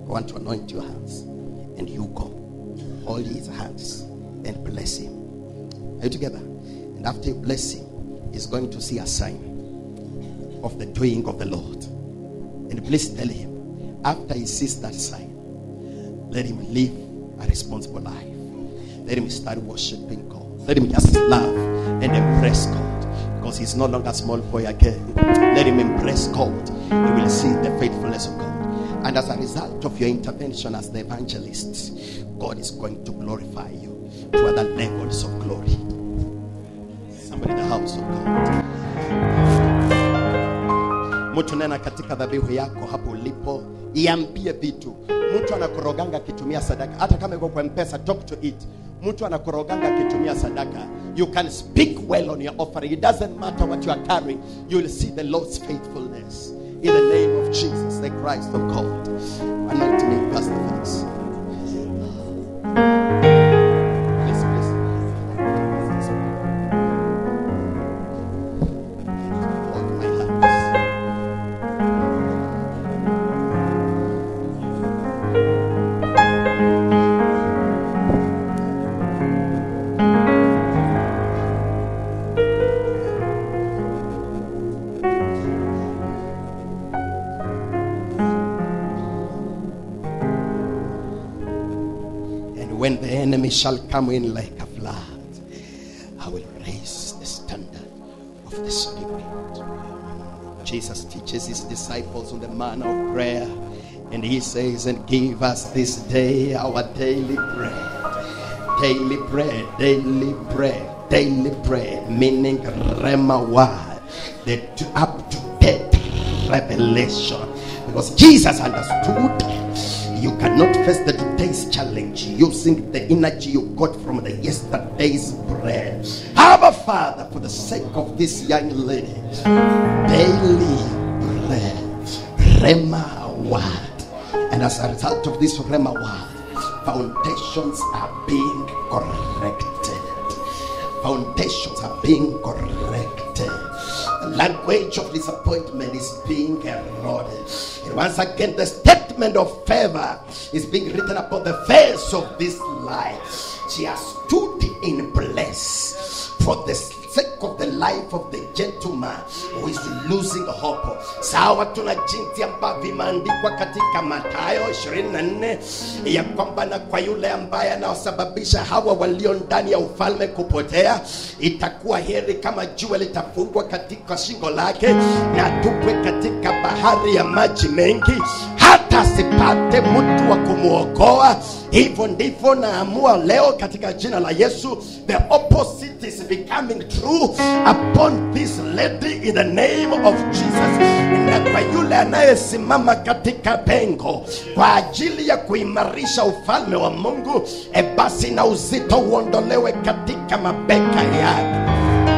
I want to anoint your hands. And you go. Hold his hands and bless him. Are you together? And after you bless him, he's going to see a sign of the doing of the Lord. And please tell him, after he sees that sign, let him live a responsible life. Let him start worshiping God. Let him just love and embrace God. Because he's no longer a small boy again. Let him embrace God. He will see the faithfulness of God. And as a result of your intervention as the evangelist, God is going to glorify you to other levels of glory. Somebody in the house of God. mtu nena katika dhabihu yako hapo ulipo iambie vitu mtu anakoroganga akitumia sadaka hata kama iko kwa mpesa talk to it mtu anakoroganga akitumia sadaka you can speak well on your offering it doesn't matter what you are carrying you will see the lord's faithfulness in the name of jesus the christ of god anoint me pastor felix Please, please. Hold my hands. And when the enemy shall come in like a flood, I will raise the standard of the Spirit. Jesus teaches his disciples on the manner of prayer. And he says, And give us this day our daily bread. Daily bread, daily bread, daily bread, meaning Rema word, the to- up to date revelation. Because Jesus understood you cannot face the today's challenge using the energy you got from the yesterday's bread. Our Father, for the sake of this young lady, daily bread, Rema word. And as a result of this Rema word, foundations are being corrected. Foundations are being corrected. The language of disappointment is being eroded. And once again, the statement of favor is being written upon the face of this life. She has stood in place for the sake of the life of the gentleman who is losing hope. Sawa, tuna jinsi ambavyo imeandikwa katika Mathayo 24 ya kwamba na kwa yule ambaye anaosababisha hawa walio ndani ya ufalme kupotea, itakuwa heri kama jua litafungwa katika shingo lake na tupwe katika bahari ya maji mengi, hata asipate mtu wa kumwokoa. Hivyo ndivyo naamua leo katika jina la Yesu, the opposite is becoming true upon this lady in the name of Jesus. Na kwa yule anayesimama katika pengo kwa ajili ya kuimarisha ufalme wa Mungu, e basi na uzito uondolewe katika mabeka yake.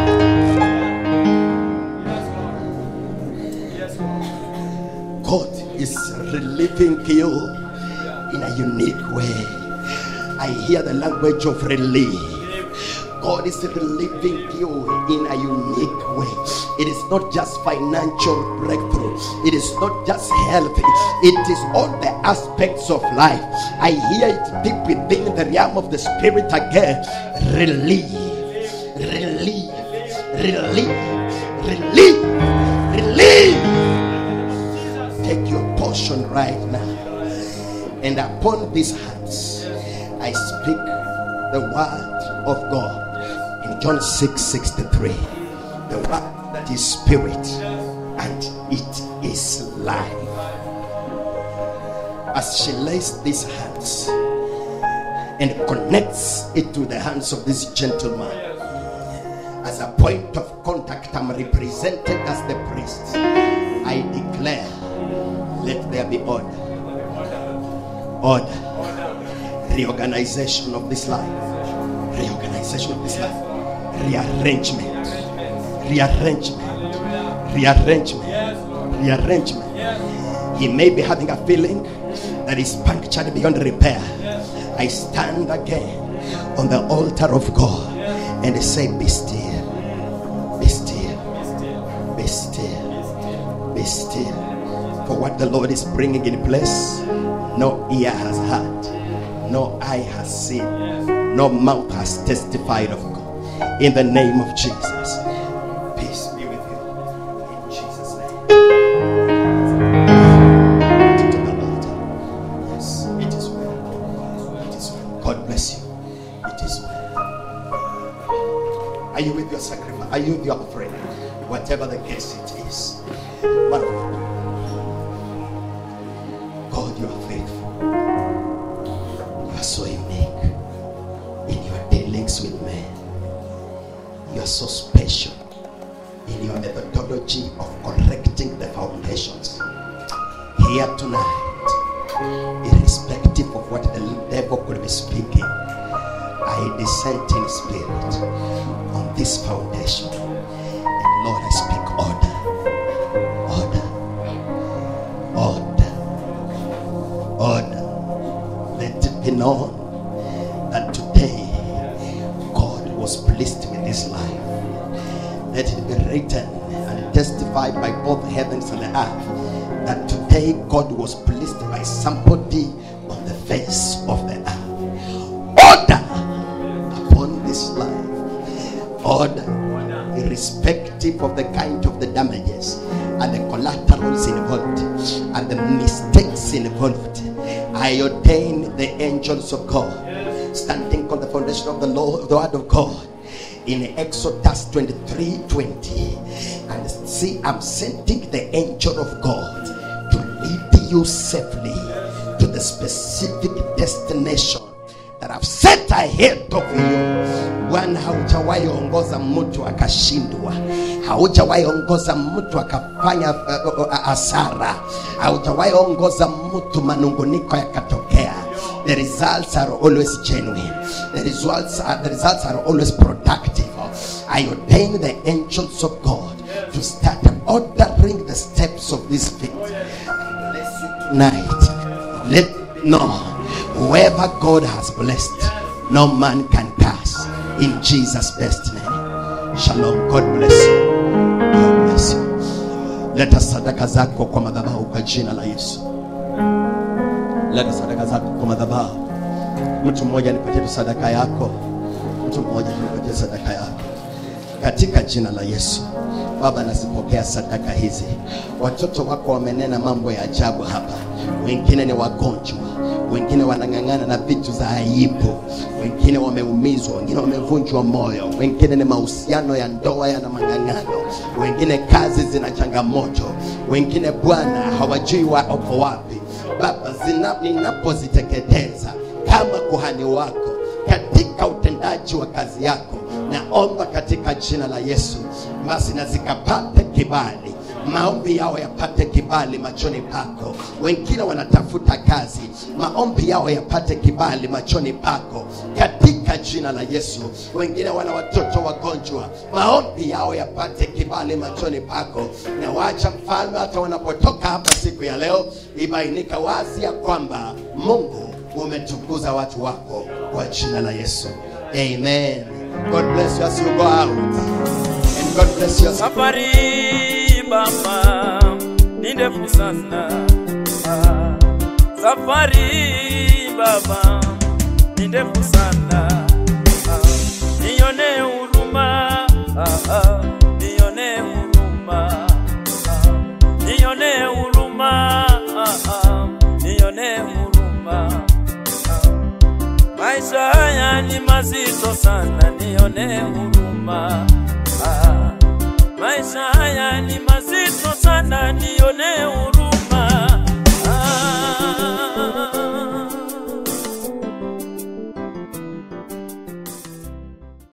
God is relieving you in a unique way. I hear the language of relief. God is relieving you in a unique way. It is not just financial breakthrough, it is not just health, it is all the aspects of life. I hear it deep within the realm of the spirit again. Relief, relief, relief, relief, relief take your portion right now. And upon these hands, I speak the word of God in John 6 63. The word that is spirit and it is life. As she lays these hands and connects it to the hands of this gentleman as a point of contact, I'm represented as the priest. I declare, let there be order. Order. Reorganization of this life. Reorganization of this life. Rearrangement. Rearrangement. Rearrangement. Rearrangement. He may be having a feeling that is punctured beyond repair. I stand again on the altar of God and say, Be still, be still, be still, be still. for what the Lord is bringing in place. No ear has heard, no eye has seen, no mouth has testified of God. In the name of Jesus. Peace be with you. In Jesus' name. To the altar. Yes, it is well. It is well. God bless you. It is well. Are you with your sacrifice? Are you with your offering? Whatever the case it is. But God, you are faithful. You are so unique in your dealings with men. You are so special in your methodology of correcting the foundations. Here tonight, irrespective of what the devil could be speaking, I descend in spirit on this foundation. And Lord, I speak order, order, order, order. Let it be known that today God was pleased with this life. Let it be written and testified by both heavens and the earth that today God was pleased by somebody on the face of the earth. Order upon this life. Order, irrespective of the kind of the damages and the collaterals involved and the mistakes involved. I ordain the angels of God standing on the foundation of the law, the word of God in Exodus 23 20. And see, I'm sending the angel of God to lead you safely to the specific destination that I've set ahead of you. Bwana, haujawahi ongoza mtu akashindwa, haujawahi ongoza mtu akafanya uh, uh, hasara, haujawahi ongoza mtu manunguniko yakatokea. The results are always genuine. The results are, the results are always productive. I ordain the angels of God to start ordering the steps of this feet. Bless you tonight. Let it be known whoever God has blessed, no man can curse. In Jesus' best name. Shalom. God bless you. God bless you. Leta sadaka zako kwa madhabahu kwa jina la Yesu. Leta sadaka zako kwa madhabahu. Mtu mmoja nipatie tu sadaka yako. Mtu mmoja nipatie sadaka yako katika jina la Yesu. Baba, nazipokea sadaka hizi. Watoto wako wamenena mambo ya ajabu hapa, wengine ni wagonjwa, wengine wanang'ang'ana na vitu za aibu, wengine wameumizwa, wengine wamevunjwa moyo, wengine ni mahusiano ya ndoa yana mang'ang'ano, wengine kazi zina changamoto, wengine Bwana hawajui wako wapi. Baba, zina- ninapoziteketeza kama kuhani wako katika utendaji wa kazi yako naomba katika jina la Yesu, basi na zikapate kibali, maombi yao yapate kibali machoni pako. Wengine wanatafuta kazi, maombi yao yapate kibali machoni pako katika jina la Yesu. Wengine wana watoto wagonjwa, maombi yao yapate kibali machoni pako, na wacha mfalme, hata wanapotoka hapa siku ya leo, ibainika wazi ya kwamba Mungu umetukuza watu wako kwa jina la Yesu. Amen. God bless you as you go out. And God bless you as Safari baba ni ndefu sana, Ah, safari baba ni ndefu sana, Ah, nione huruma, Ah, ah, nione huruma, Ah, nione huruma, Ah, ah, nione huruma, Ah, maisha haya ni mazito sana, nione huruma. Ah, maisha haya ni mazito sana, nione huruma.